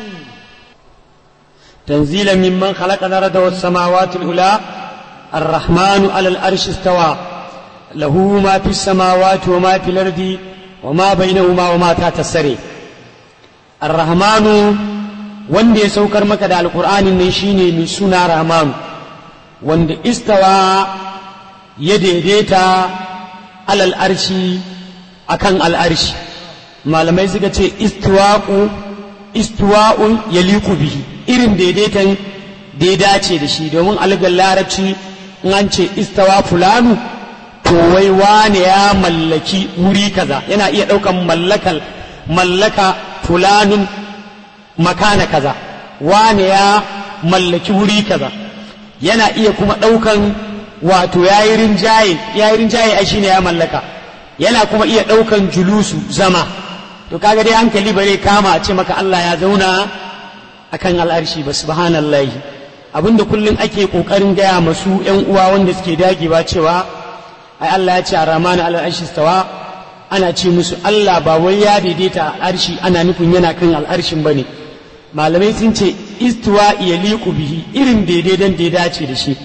تنزيلا ممن خلق الأرض والسماوات الأولى الرحمن على الأرش استوى له ما في السماوات وما في الأرض وما بينهما وما تحت السري الرحمن wanda ya saukar maka da alkur'anin nan shine mai suna rahmanu wanda istawa ya daidaita alal arshi akan al'arshi malamai suka ce istiwa'u istiwa'un ya liku bihi irin daidaitan da ya dace da shi domin algar larabci in an ce istawa fulanu to wai wane ya mallaki wuri kaza yana iya ɗaukan mallakal mallaka fulanun makana kaza wane ya mallaki wuri kaza yana iya kuma ɗaukan wato yayi rinjaye yayi rinjaye ai shine ya mallaka yana kuma iya ɗaukan julusu zama to kaga dai hankali bare kama a ce maka Allah ya zauna akan al'arshi ba subhanallahi abinda kullum ake kokarin gaya masu yan uwa wanda suke dagewa cewa ai Allah ya ce a ramana al'arshi stawa ana ce musu Allah ba wai ya daidaita al'arshi ana nufin yana kan al'arshin bane malamai sun ce istiwa ya liku bihi irin daidaidan da ya dace da shi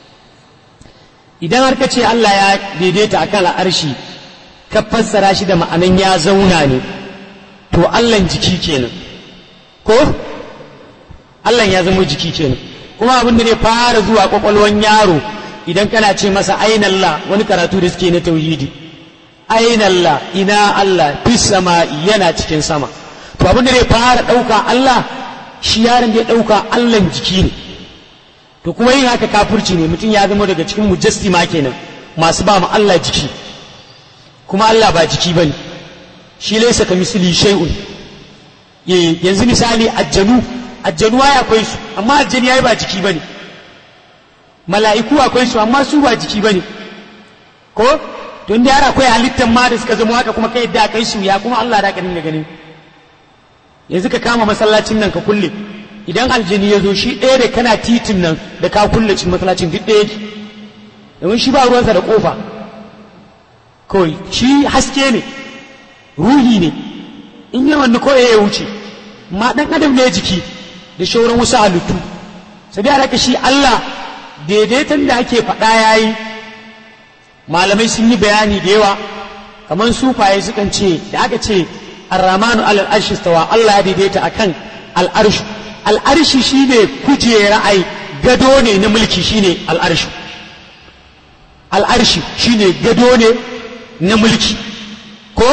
idan har ka ce Allah ya daidaita akan al'arshi ka fassara shi da ma'anan ya zauna ne to Allah jiki kenan ko Allah ya zama jiki kenan kuma abin da zai fara zuwa kwakwalwan yaro idan kana ce masa ainallah wani karatu da suke na tauhidi ainallah ina Allah fi sama'i yana cikin sama to abin da zai fara ɗauka Allah shi yaron da ya ɗauka Allah jiki ne to kuma yin haka kafurci ne mutum ya zama daga cikin mujassima kenan masu ba mu Allah jiki kuma Allah ba jiki bane shi laisa ka misali shay'un yanzu misali ajjanu ajjanu ya akwai su amma ajjani yayi ba jiki bane mala'iku akwai su amma su ba jiki bane ko to inda yara akwai halittan ma da suka zama haka kuma kai da kai su ya kuma Allah da ka dinga ganin yanzu ka kama masallacin nan ka kulle idan aljini ya zo shi ɗaya da kana titin nan da ka kulle cikin masallacin duk ɗaya yake domin shi ba ruwansa da kofa kawai shi haske ne ruhi ne in yi wani kawai ya wuce ma ɗan adam ne jiki da shauran wasu halittu sai dai haka shi Allah daidaiton da ake faɗa ya yi malamai sun yi bayani da yawa kamar sufaye sukan ce da aka ce arramanu alal arshi stawa Allah ya daidaita akan al'arshu al'arshi shine kujera ai gado ne na mulki shine al'arshu al'arshi shine gado ne na mulki ko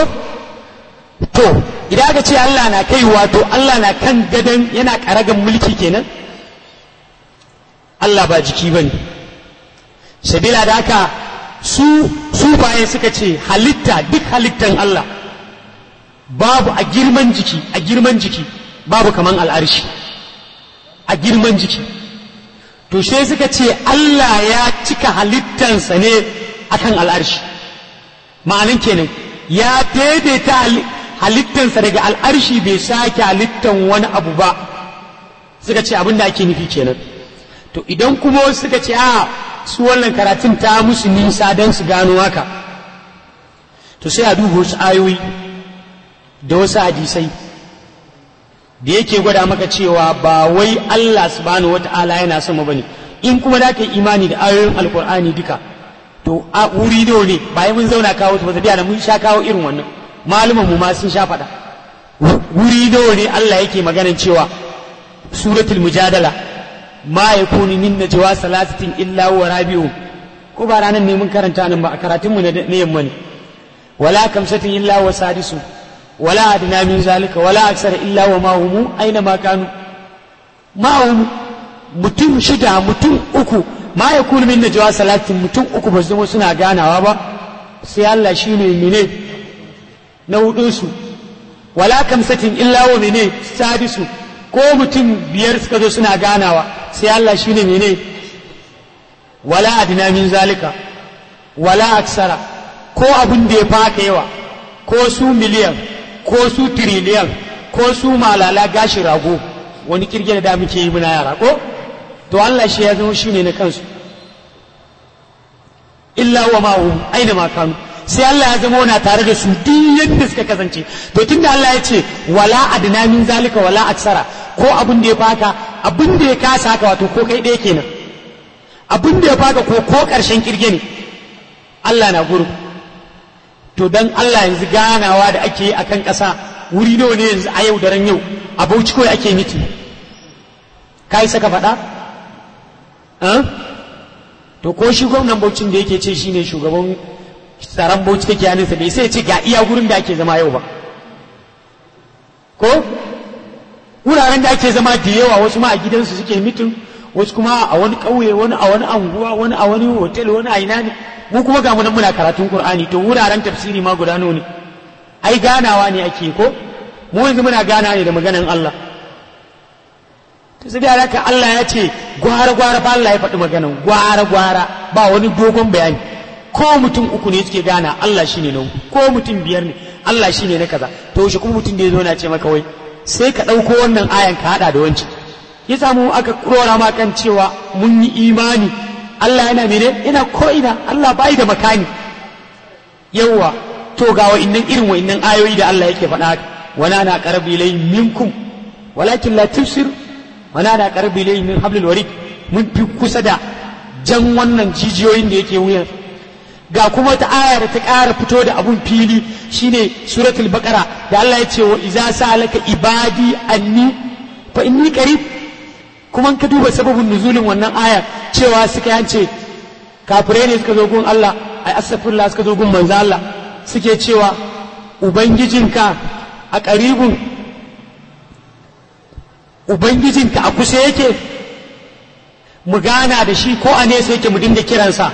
to idan aka ce Allah na kai wato Allah na kan gadon yana karagan mulki kenan Allah ba jiki ba ne sabila da haka su sufaye suka ce halitta duk halittan Allah babu a girman jiki a girman jiki babu kaman al'arshi a girman jiki to sai suka ce Allah ya cika halittansa ne akan al'arshi ma'anin kenan ya daidaita halittansa daga al'arshi bai sake halittan wani abu ba suka ce abin da ake nufi kenan to idan kuma suka ce a su wannan karatun ta musu nisa don su gano haka to sai a duba wasu ayoyi da wasu hadisai da yake gwada maka cewa ba wai Allah subhanahu wata'ala yana sama bane in kuma da ka imani da ayoyin alkur'ani duka to a wuri nawa ne bayan mun zauna kawo su ba da mun sha kawo irin wannan maluman mu ma sun sha faɗa wuri nawa ne Allah yake maganan cewa suratul mujadala ma yakunu min najwa salasatin illa huwa rabi'u ko ba ranan ne mun karanta nan ba a karatun mu na yamma ne wala kamsatin illa huwa sadisu wala adna min zalika wala aksara illa wa ma humu aina ma kanu ma humu mutum shida mutum uku ma yakunu min najwa salatin mutum uku ba zama suna ganawa ba sai Allah shine mene na hudunsu wala kamsatin illa wa mene sadisu ko mutum biyar suka zo suna ganawa sai Allah shi ne mene wala adina min zalika wala aksara ko abin da ya faka yawa ko su miliyan ko su tiriliyan ko su malala gashi rago wani kirge da muke yi muna yara ko to Allah shi ya zama shi ne na kansu illa wa ma'hum aina ma kanu sai Allah ya zama wana tare da su duk yadda suka kasance to tunda Allah ya ce wala adna min zalika wala aksara ko abin da ya faka abin da ya kasa haka wato ko kai ɗaya kenan abin da ya faka ko ko ƙarshen kirge ne Allah na guru to dan Allah yanzu ganawa da ake yi akan ƙasa wuri nawa ne yanzu a yau daren yau a Bauchi kawai ake miti kai saka faɗa to ko shi gwamnan Bauchin da yake ce shine shugaban tsaron bauchi kake hannunsa bai sai ce ga iya gurin da ake zama yau ba ko wuraren da ake zama da yawa wasu ma a gidansu suke mitin wasu kuma a wani ƙauye wani a wani anguwa wani a wani hotel wani a ina ne mu kuma ga munan muna karatun qur'ani to wuraren tafsiri ma guda ne ai ganawa ne ake ko mu yanzu muna gana ne da maganan Allah to sai da haka Allah ya ce gwara gwara fa Allah ya faɗi maganan gwara gwara ba wani dogon bayani ko mutum uku ne suke gana Allah shine na ko mutum biyar ne Allah shine na kaza to shi kuma mutum da ya zo na ce maka wai sai ka ɗauko wannan ayan ka haɗa da wancan ya samu aka rora ma kan cewa mun yi imani Allah yana mene ina ko ina Allah bai da makani yawa to ga wa'innan irin wa'innan ayoyi da Allah yake faɗa wala na qarbi lay minkum walakin la tubsir wala na qarbi lay min hablil warid mun fi kusa da jan wannan jijiyoyin da yake wuyan ga kuma ta aya da ta ƙara fito da abun fili shine suratul baqara da Allah ya ce wa iza sa'alaka ibadi anni fa inni qarib kuma ka duba sababin nuzulin wannan aya cewa suka yance kafirai ne suka zo gun Allah ai astaghfirullah suka zo gun manzo Allah suke cewa ubangijinka a qaribun ubangijinka a kusa yake mu gana da shi ko a nesa yake mu dinga kiransa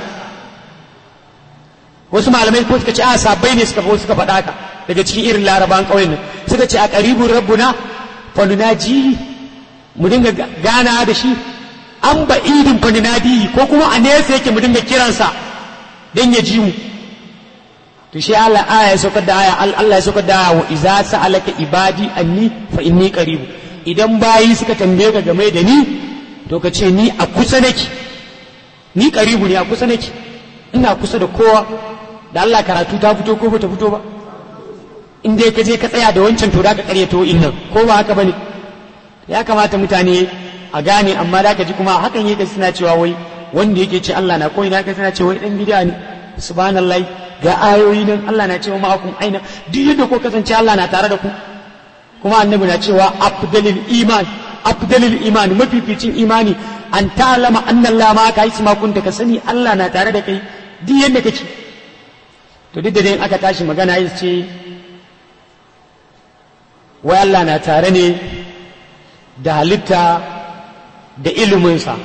wasu malamai ko suka ce a sabbai ne suka suka faɗa ka daga cikin irin laraban ƙauyen nan suka ce a qaribun rabbuna fa nunaji mu dinga gana da shi an ba idin fa nadi ko kuma a nesa yake mu dinga kiransa dan ya ji mu to shi Allah aya ya saukar da aya Allah ya saukar da aya wa iza sa'alaka ibadi anni fa inni qarib idan bayi suka tambaye ka game da ni to ka ce ni a kusa nake ni qaribu ne a kusa nake ina kusa da kowa da Allah karatu ta fito ko bata fito ba in dai ka je ka tsaya da wancan to da ka karyato innan ko ba haka bane ya kamata mutane a gane amma da ka ji kuma hakan yake suna cewa wai wanda yake ce Allah na koyi na ka suna cewa wai dan bid'a ne subhanallah ga ayoyi nan Allah na cewa ma'akum aina duk yadda ko kasance Allah na tare da ku kuma annabi na cewa afdalil iman afdalil iman mafificin imani an ta'lama anna Allah ma ka isma kunta ka sani Allah na tare da kai duk yadda kake to duk da dai aka tashi magana ya ce wai Allah na tare ne da halitta da iliminsa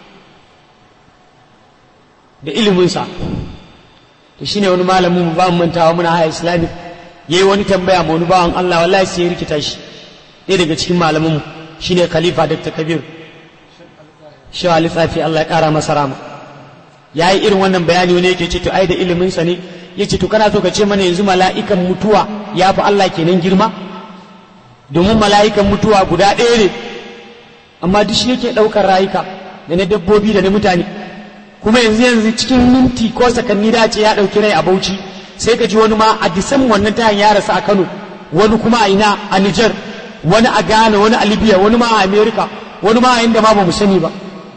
da iliminsa to shine wani malamin mu ba mu mantawa muna haya islamic yayi wani tambaya ma wani bawan Allah wallahi sai ya rikita shi ɗaya daga cikin malamin mu shine khalifa dr kabir shi wa lissafi Allah ya kara masa rama yayi irin wannan bayani wani yake ce to ai da iliminsa ne yace to kana so ka ce mana yanzu mala'ikan mutuwa ya fi Allah kenan girma domin mala'ikan mutuwa guda ɗaya ne amma duk shi yake ɗaukar rayuka da na dabbobi da na mutane kuma yanzu yanzu cikin minti ko sakanni da ce ya ɗauki rai a bauchi sai ka ji wani ma a disan wannan tayan ya rasu a kano wani kuma a ina a nijar wani a ghana wani a libya wani ma a america wani ma a inda ma ba mu sani ba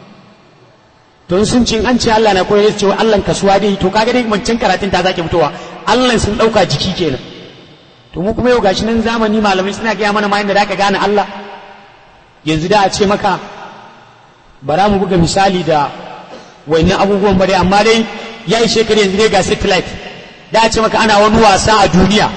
to sun ce an ce Allah na koyar da cewa Allah kasuwa dai to kaga dai wancan karatun ta zake fitowa Allah sun ɗauka jiki kenan to mu kuma yau gashi nan zamani malamai suna gaya mana ma inda da ka gane Allah yanzu da a ce maka bara mu buga misali da wannan abubuwan ba dai amma dai ya yi shekaru yanzu dai ga satellite da a ce maka ana wani wasa a duniya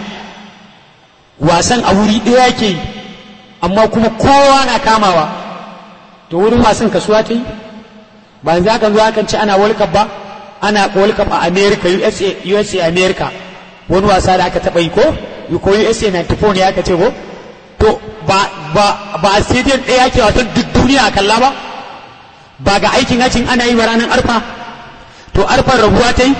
wasan a wuri ɗaya yake yi amma kuma kowa na kamawa to wurin wasan kasuwa ta yi ba yanzu akan zo akan ce ana world cup ba ana world cup a america usa usa america wani wasa da aka taɓa yi ko ko usa 94 ne aka ce ko to ba ba ba a stadium ɗaya ake wasan duk duniya a kalla ba ba ga aikin hacin ana yi wa ranar arfa to arfar rabuwa ta yi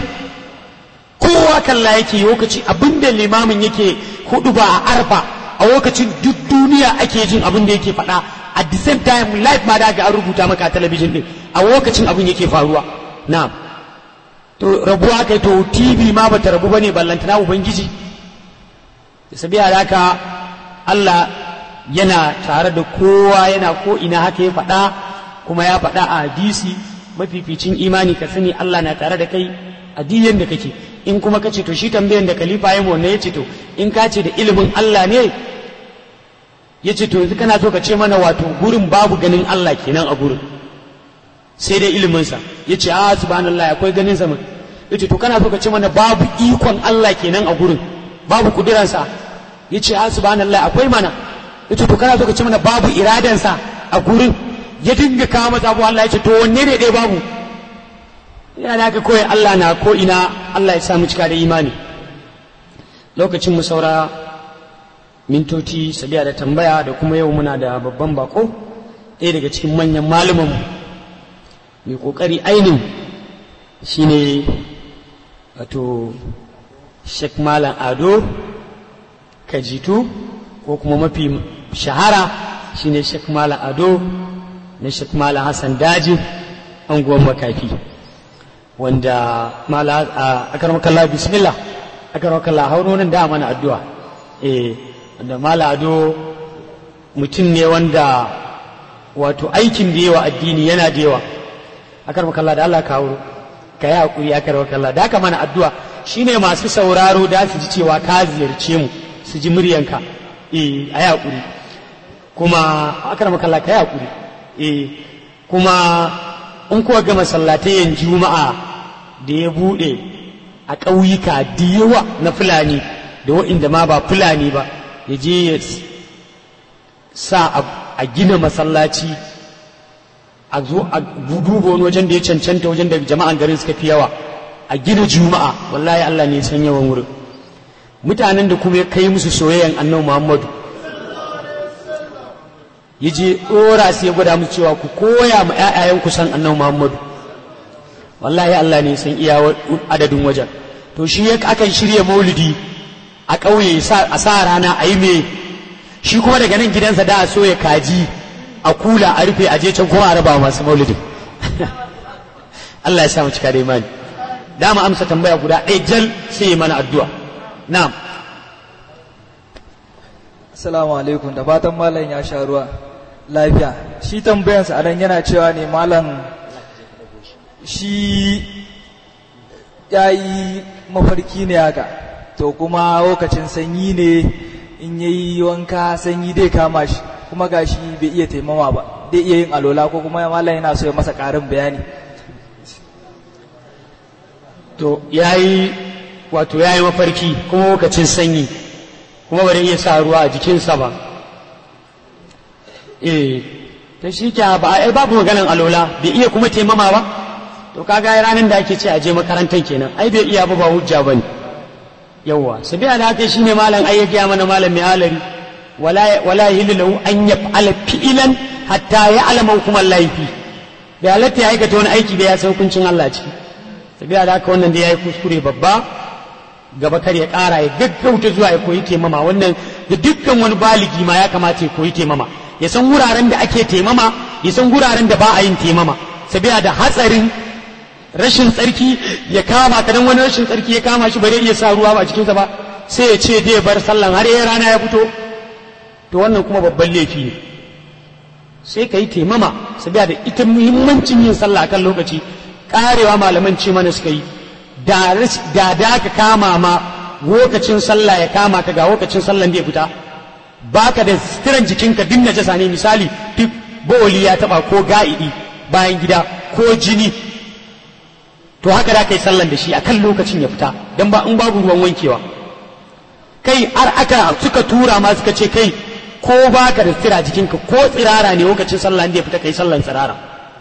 kowa kalla yake lokaci abinda limamin yake hudu ba a arfa a lokacin duk duniya ake jin abin da yake faɗa at the same time live ma da ga an rubuta maka a talabijin din a lokacin abin yake faruwa na to rabuwa kai to tv ma bata rabu bane ballantana ubangiji sabiya da haka Allah yana tare da kowa yana ko ina haka ya faɗa kuma ya faɗa a hadisi mafificin imani ka sani Allah na tare da kai a diyan da kake in kuma kace to shi tambayan da khalifa ya wannan yace to in ka ce da ilimin Allah ne yace to yanzu kana so ka ce mana wato gurin babu ganin Allah kenan a gurin sai dai ilimin sa yace a subhanallah akwai ganin sa yace to kana so ka ce mana babu ikon Allah kenan a gurin babu kudiransa yace a subhanallah akwai mana yace to kana so ka ce mana babu iradansa a gurin ya dinga kawo masa abu Allah ya ce to wanne ne dai babu yana da haka kawai Allah na ko ina Allah ya samu cika da imani lokacin mu saura mintoci sabiya da tambaya da kuma yau muna da babban bako ɗaya daga cikin manyan malumanmu mai ƙoƙari ainin shine wato Sheikh Malam Ado Kajitu ko kuma mafi shahara shine Sheikh Malam Ado na Sheikh Malam Hassan Daji anguwan makafi wanda mala a akarmakalla bismillah akarmakalla hauronin da mana addu'a eh wanda mala ado mutum ne wanda wato aikin da yawa addini yana da yawa akarmakalla da Allah ka hauro ka yi hakuri akarmakalla da haka mana addu'a shine masu sauraro da su ji cewa ka ziyarce mu su ji muryanka eh a yi hakuri kuma akarmakalla ka yi hakuri eh kuma in kuwa ga masallatayen juma'a da ya buɗe a ƙauyuka da yawa na fulani da wa'inda ma ba fulani ba ya je ya sa a gina masallaci a zo a duba wani wajen da ya cancanta wajen da jama'an garin suka fi yawa a gina juma'a wallahi Allah ne san yawan wurin mutanen da kuma ya kai musu soyayyan annabi Muhammadu ya je ɗora sai ya gwada musu cewa ku koya ma 'ya'yayanku san annabi Muhammadu wallahi Allah ne san iya adadin wajen to shi ya akan shirya maulidi a ƙauye a sa rana a yi me shi kuma daga nan gidansa da a so ya kaji a kula a rufe a je can kuma a raba masu maulidin Allah ya samu cika da imani dama amsa tambaya guda ɗaya jal sai mana addu'a na'am Assalamu alaikum da fatan malam ya sha ruwa lafiya shi tambayansa a nan yana cewa ne malam shi ya yi mafarki ne haka to kuma lokacin sanyi ne in ya yi wanka sanyi dai kama shi kuma ga shi bai iya taimama ba dai iya yin alola ko kuma malam yana so ya masa ƙarin bayani to ya yi wato ya yi mafarki kuma lokacin sanyi kuma bari iya sa ruwa a jikinsa ba eh ta shi kya ba ai babu maganan alola bai iya kuma taimama ba to kaga ranar da ake ce a je makarantar kenan ai bai iya ba ba hujja bane yawa sabiya da haka shine malam ai ya gaya mana malam mai alari wala wala yahillu lahu an yaf'ala fi'lan hatta ya'lama hukum Allah fi bai halatta ya aikata wani aiki bai ya san hukuncin Allah ciki sabiya da haka wannan da yayi kuskure babba gaba kar ya ƙara ya gaggauta zuwa ya koyi taimama wannan da dukkan wani baligi ma ya kamata ya koyi taimama ya san wuraren da ake taimama ya san wuraren da ba a yin taimama sabiya da hatsarin rashin tsarki ya kama ka dan wani rashin tsarki ya kama shi bare iya sa ruwa ba cikinsa ba sai ya ce dai bar sallan har ya rana ya fito to wannan kuma babban laifi ne sai ka yi taimama sabiya da ita muhimmancin yin sallah akan lokaci karewa malaman ce mana suka yi da da ka kama ma lokacin sallah ya kama ka ga lokacin sallan da ya fita baka da sitiran jikinka duk najasa ne misali duk bawali ya taba ko ga'idi bayan gida ko jini to haka da kai sallan da shi akan lokacin ya fita dan ba in babu ruwan wankewa kai har aka suka tura ma suka ce kai ko baka da sitira jikinka ko tsirara ne lokacin sallah da ya fita kai sallan tsirara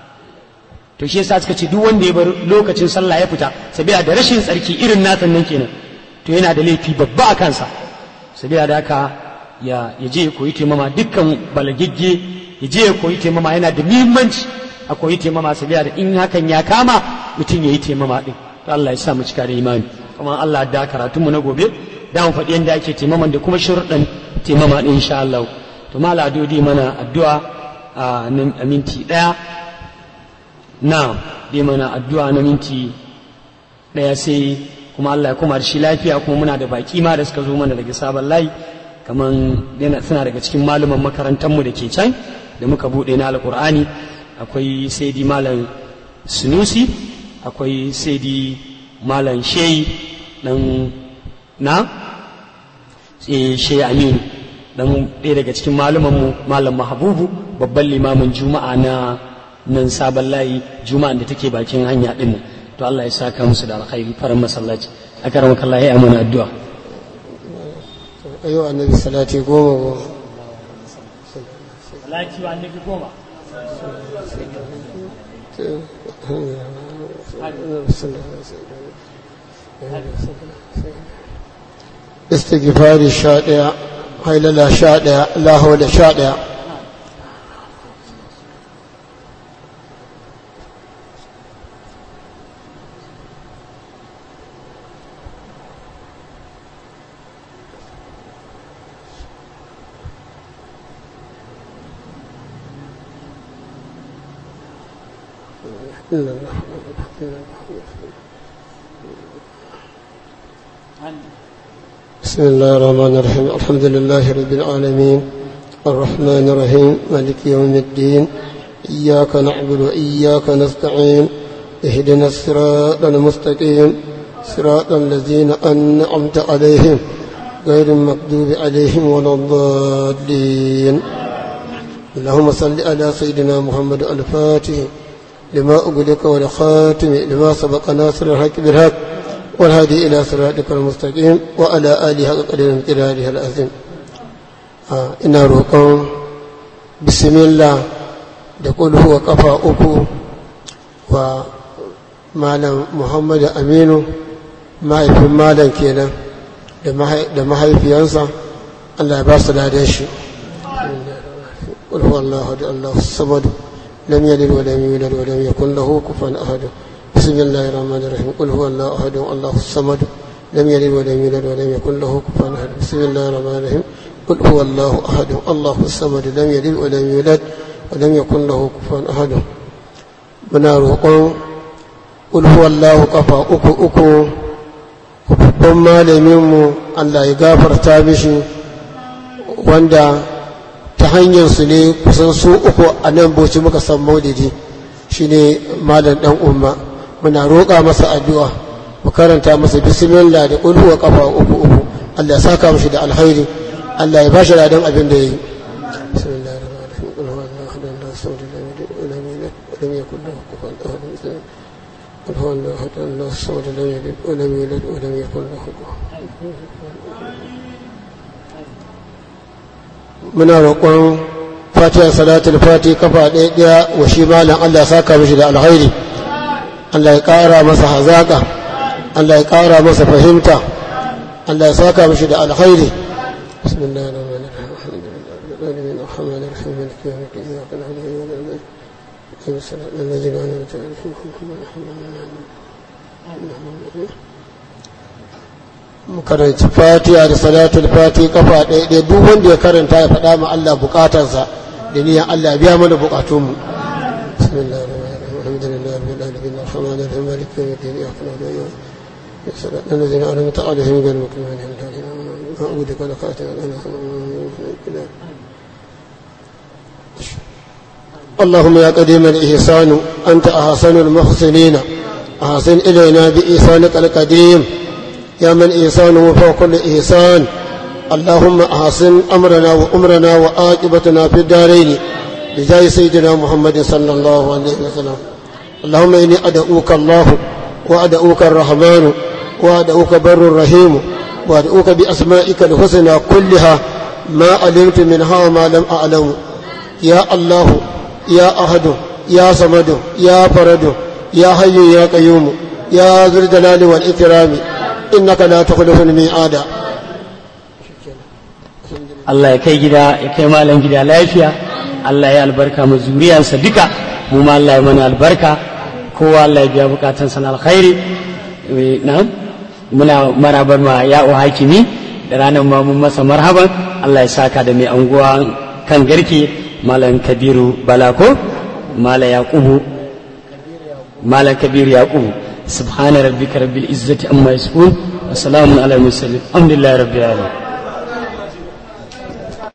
to shi yasa suka ce duk wanda ya bar lokacin sallah ya fita saboda da rashin tsarki irin nasan nan kenan to yana da laifi babba a kansa saboda da haka ya ya je ya koyi taimama dukkan balagigge ya je ya koyi taimama yana da muhimmanci a koyi taimama saboda da in hakan ya kama mutum ya yi taimama din to Allah ya sa mu cika da imani kuma Allah da karatun mu na gobe da mu faɗi yadda ake taimaman da kuma shurɗan taimama din insha Allah to mala adodi mana addu'a a minti ɗaya na dai mana addu'a na minti ɗaya sai kuma Allah ya kuma da shi lafiya kuma muna da baki ma da suka zo mana daga sabon layi kaman suna daga cikin malaman makarantarmu da ke can da muka buɗe na alƙur'ani akwai saidi malam sunusi akwai saidi malam shehi dan na shehi aminu dan ɗaya daga cikin malumanmu malam mahabubu babban limamin juma'a na nan sabon layi juma'an da take bakin hanya ɗin nan to Allah ya saka musu da alkhairi farin masallaci a karan kallah ya amana addu'a ayo annabi salati goma goma salati wa annabi goma istighfari sha ɗaya hailala sha ɗaya lahawala sha ɗaya بسم الله الرحمن الرحيم الحمد لله رب العالمين الرحمن الرحيم مالك يوم الدين إياك نعبد وإياك نستعين اهدنا الصراط المستقيم صراط الذين أنعمت عليهم غير المكذوب عليهم ولا الضالين اللهم صل على سيدنا محمد الفاتح لما أغلق والخاتم لما سبق ناصر الحق بالحق والهادي إلى صراطك المستقيم وعلى آله حق قدر امتداده العظيم آه إنا روكم بسم الله دقول هو قفا أكو ومعلم محمد أمين ما يفهم مالا كينا da mahaifiyansa Allah ya ba su ladan shi قل هو الله أحد الله الصمد لم يلد ولم يولد ولم يكن له كفوا أحد بسم الله الرحمن الرحيم قل هو الله أحد الله الصمد لم يلد ولم يولد ولم يكن له كفوا أحد بسم الله الرحمن الرحيم قل هو الله أحد الله الصمد لم يلد ولم يولد ولم يكن له كفوا أحد muna roƙon ulhuwallahu kafa uku uku babban malaminmu Allah ya gafarta mishi wanda ta hanyar su ne kusan su uku a nan boci muka san maulidi shine malam dan umma muna roƙa masa addu'a mu karanta masa bismillah da ulhuwa kafa uku uku Allah ya saka mishi da alkhairi Allah ya bashi ladan abin da yayi bismillahir rahmanir rahim qul huwallahu ahad allahu samad lam yalid wa lam yulad wa lam yakul lahu kufuwan ahad قل هو الله احد الله الصمد لم يلد ولم يولد ولم يكن له muna roƙon fatiha salatul fati kafa ɗaya ɗaya wa shi malam Allah saka mishi da alkhairi Allah ya ƙara masa hazaƙa Allah ya ƙara masa fahimta Allah ya saka mishi da alkhairi bismillahir rahmanir rahim alhamdulillahi الرحمن الرحيم مالك يوم الدين اياك نعبد واياك نستعين صراط الذين انعمت عليهم mu karanci fatiha da salatul fati kafa ɗaya ɗaya duk wanda ya karanta ya faɗa ma Allah bukatarsa da niyan Allah biya mana bukatunmu bismillahir rahmanir rahim alhamdulillahi rabbil alamin arrahmanir rahim maliki yawmid din iyyaka na'budu wa iyyaka nasta'in الذين أنعمت عليهم غير المغضوب عليهم ولا الضالين أعوذ بك لك اللهم يا قديم الإحسان أنت أحسن المحسنين أحسن إلينا بإحسانك القديم يا من إحسانه فوق كل إحسان اللهم أحسن أمرنا وأمرنا وآجبتنا في الدارين بجاه سيدنا محمد صلى الله عليه وسلم اللهم إني أدعوك الله وأدعوك الرحمن وأدعوك بر الرحيم وأدعوك بأسمائك الحسنى كلها ما علمت منها وما لم أعلم يا الله يا أحد يا صمد يا فرد يا حي يا قيوم يا ذو الجلال والإكرام إنك لا تخلف الميعاد Allah ya kai gida ya kai malam gida lafiya Allah ya albarka mu zuriyansa duka mu ma Allah ya mana albarka kowa Allah ya biya bukatan sana alkhairi na'am muna marabar ma ya'u hakimi da ranar ma mun masa marhaban Allah ya saka da mai anguwa kan garke malam kabiru balako malam yaqubu malam kabiru yaqubu subhana rabbika rabbil izzati amma yasifun wa salamun ala mursalin alhamdulillahi rabbil alamin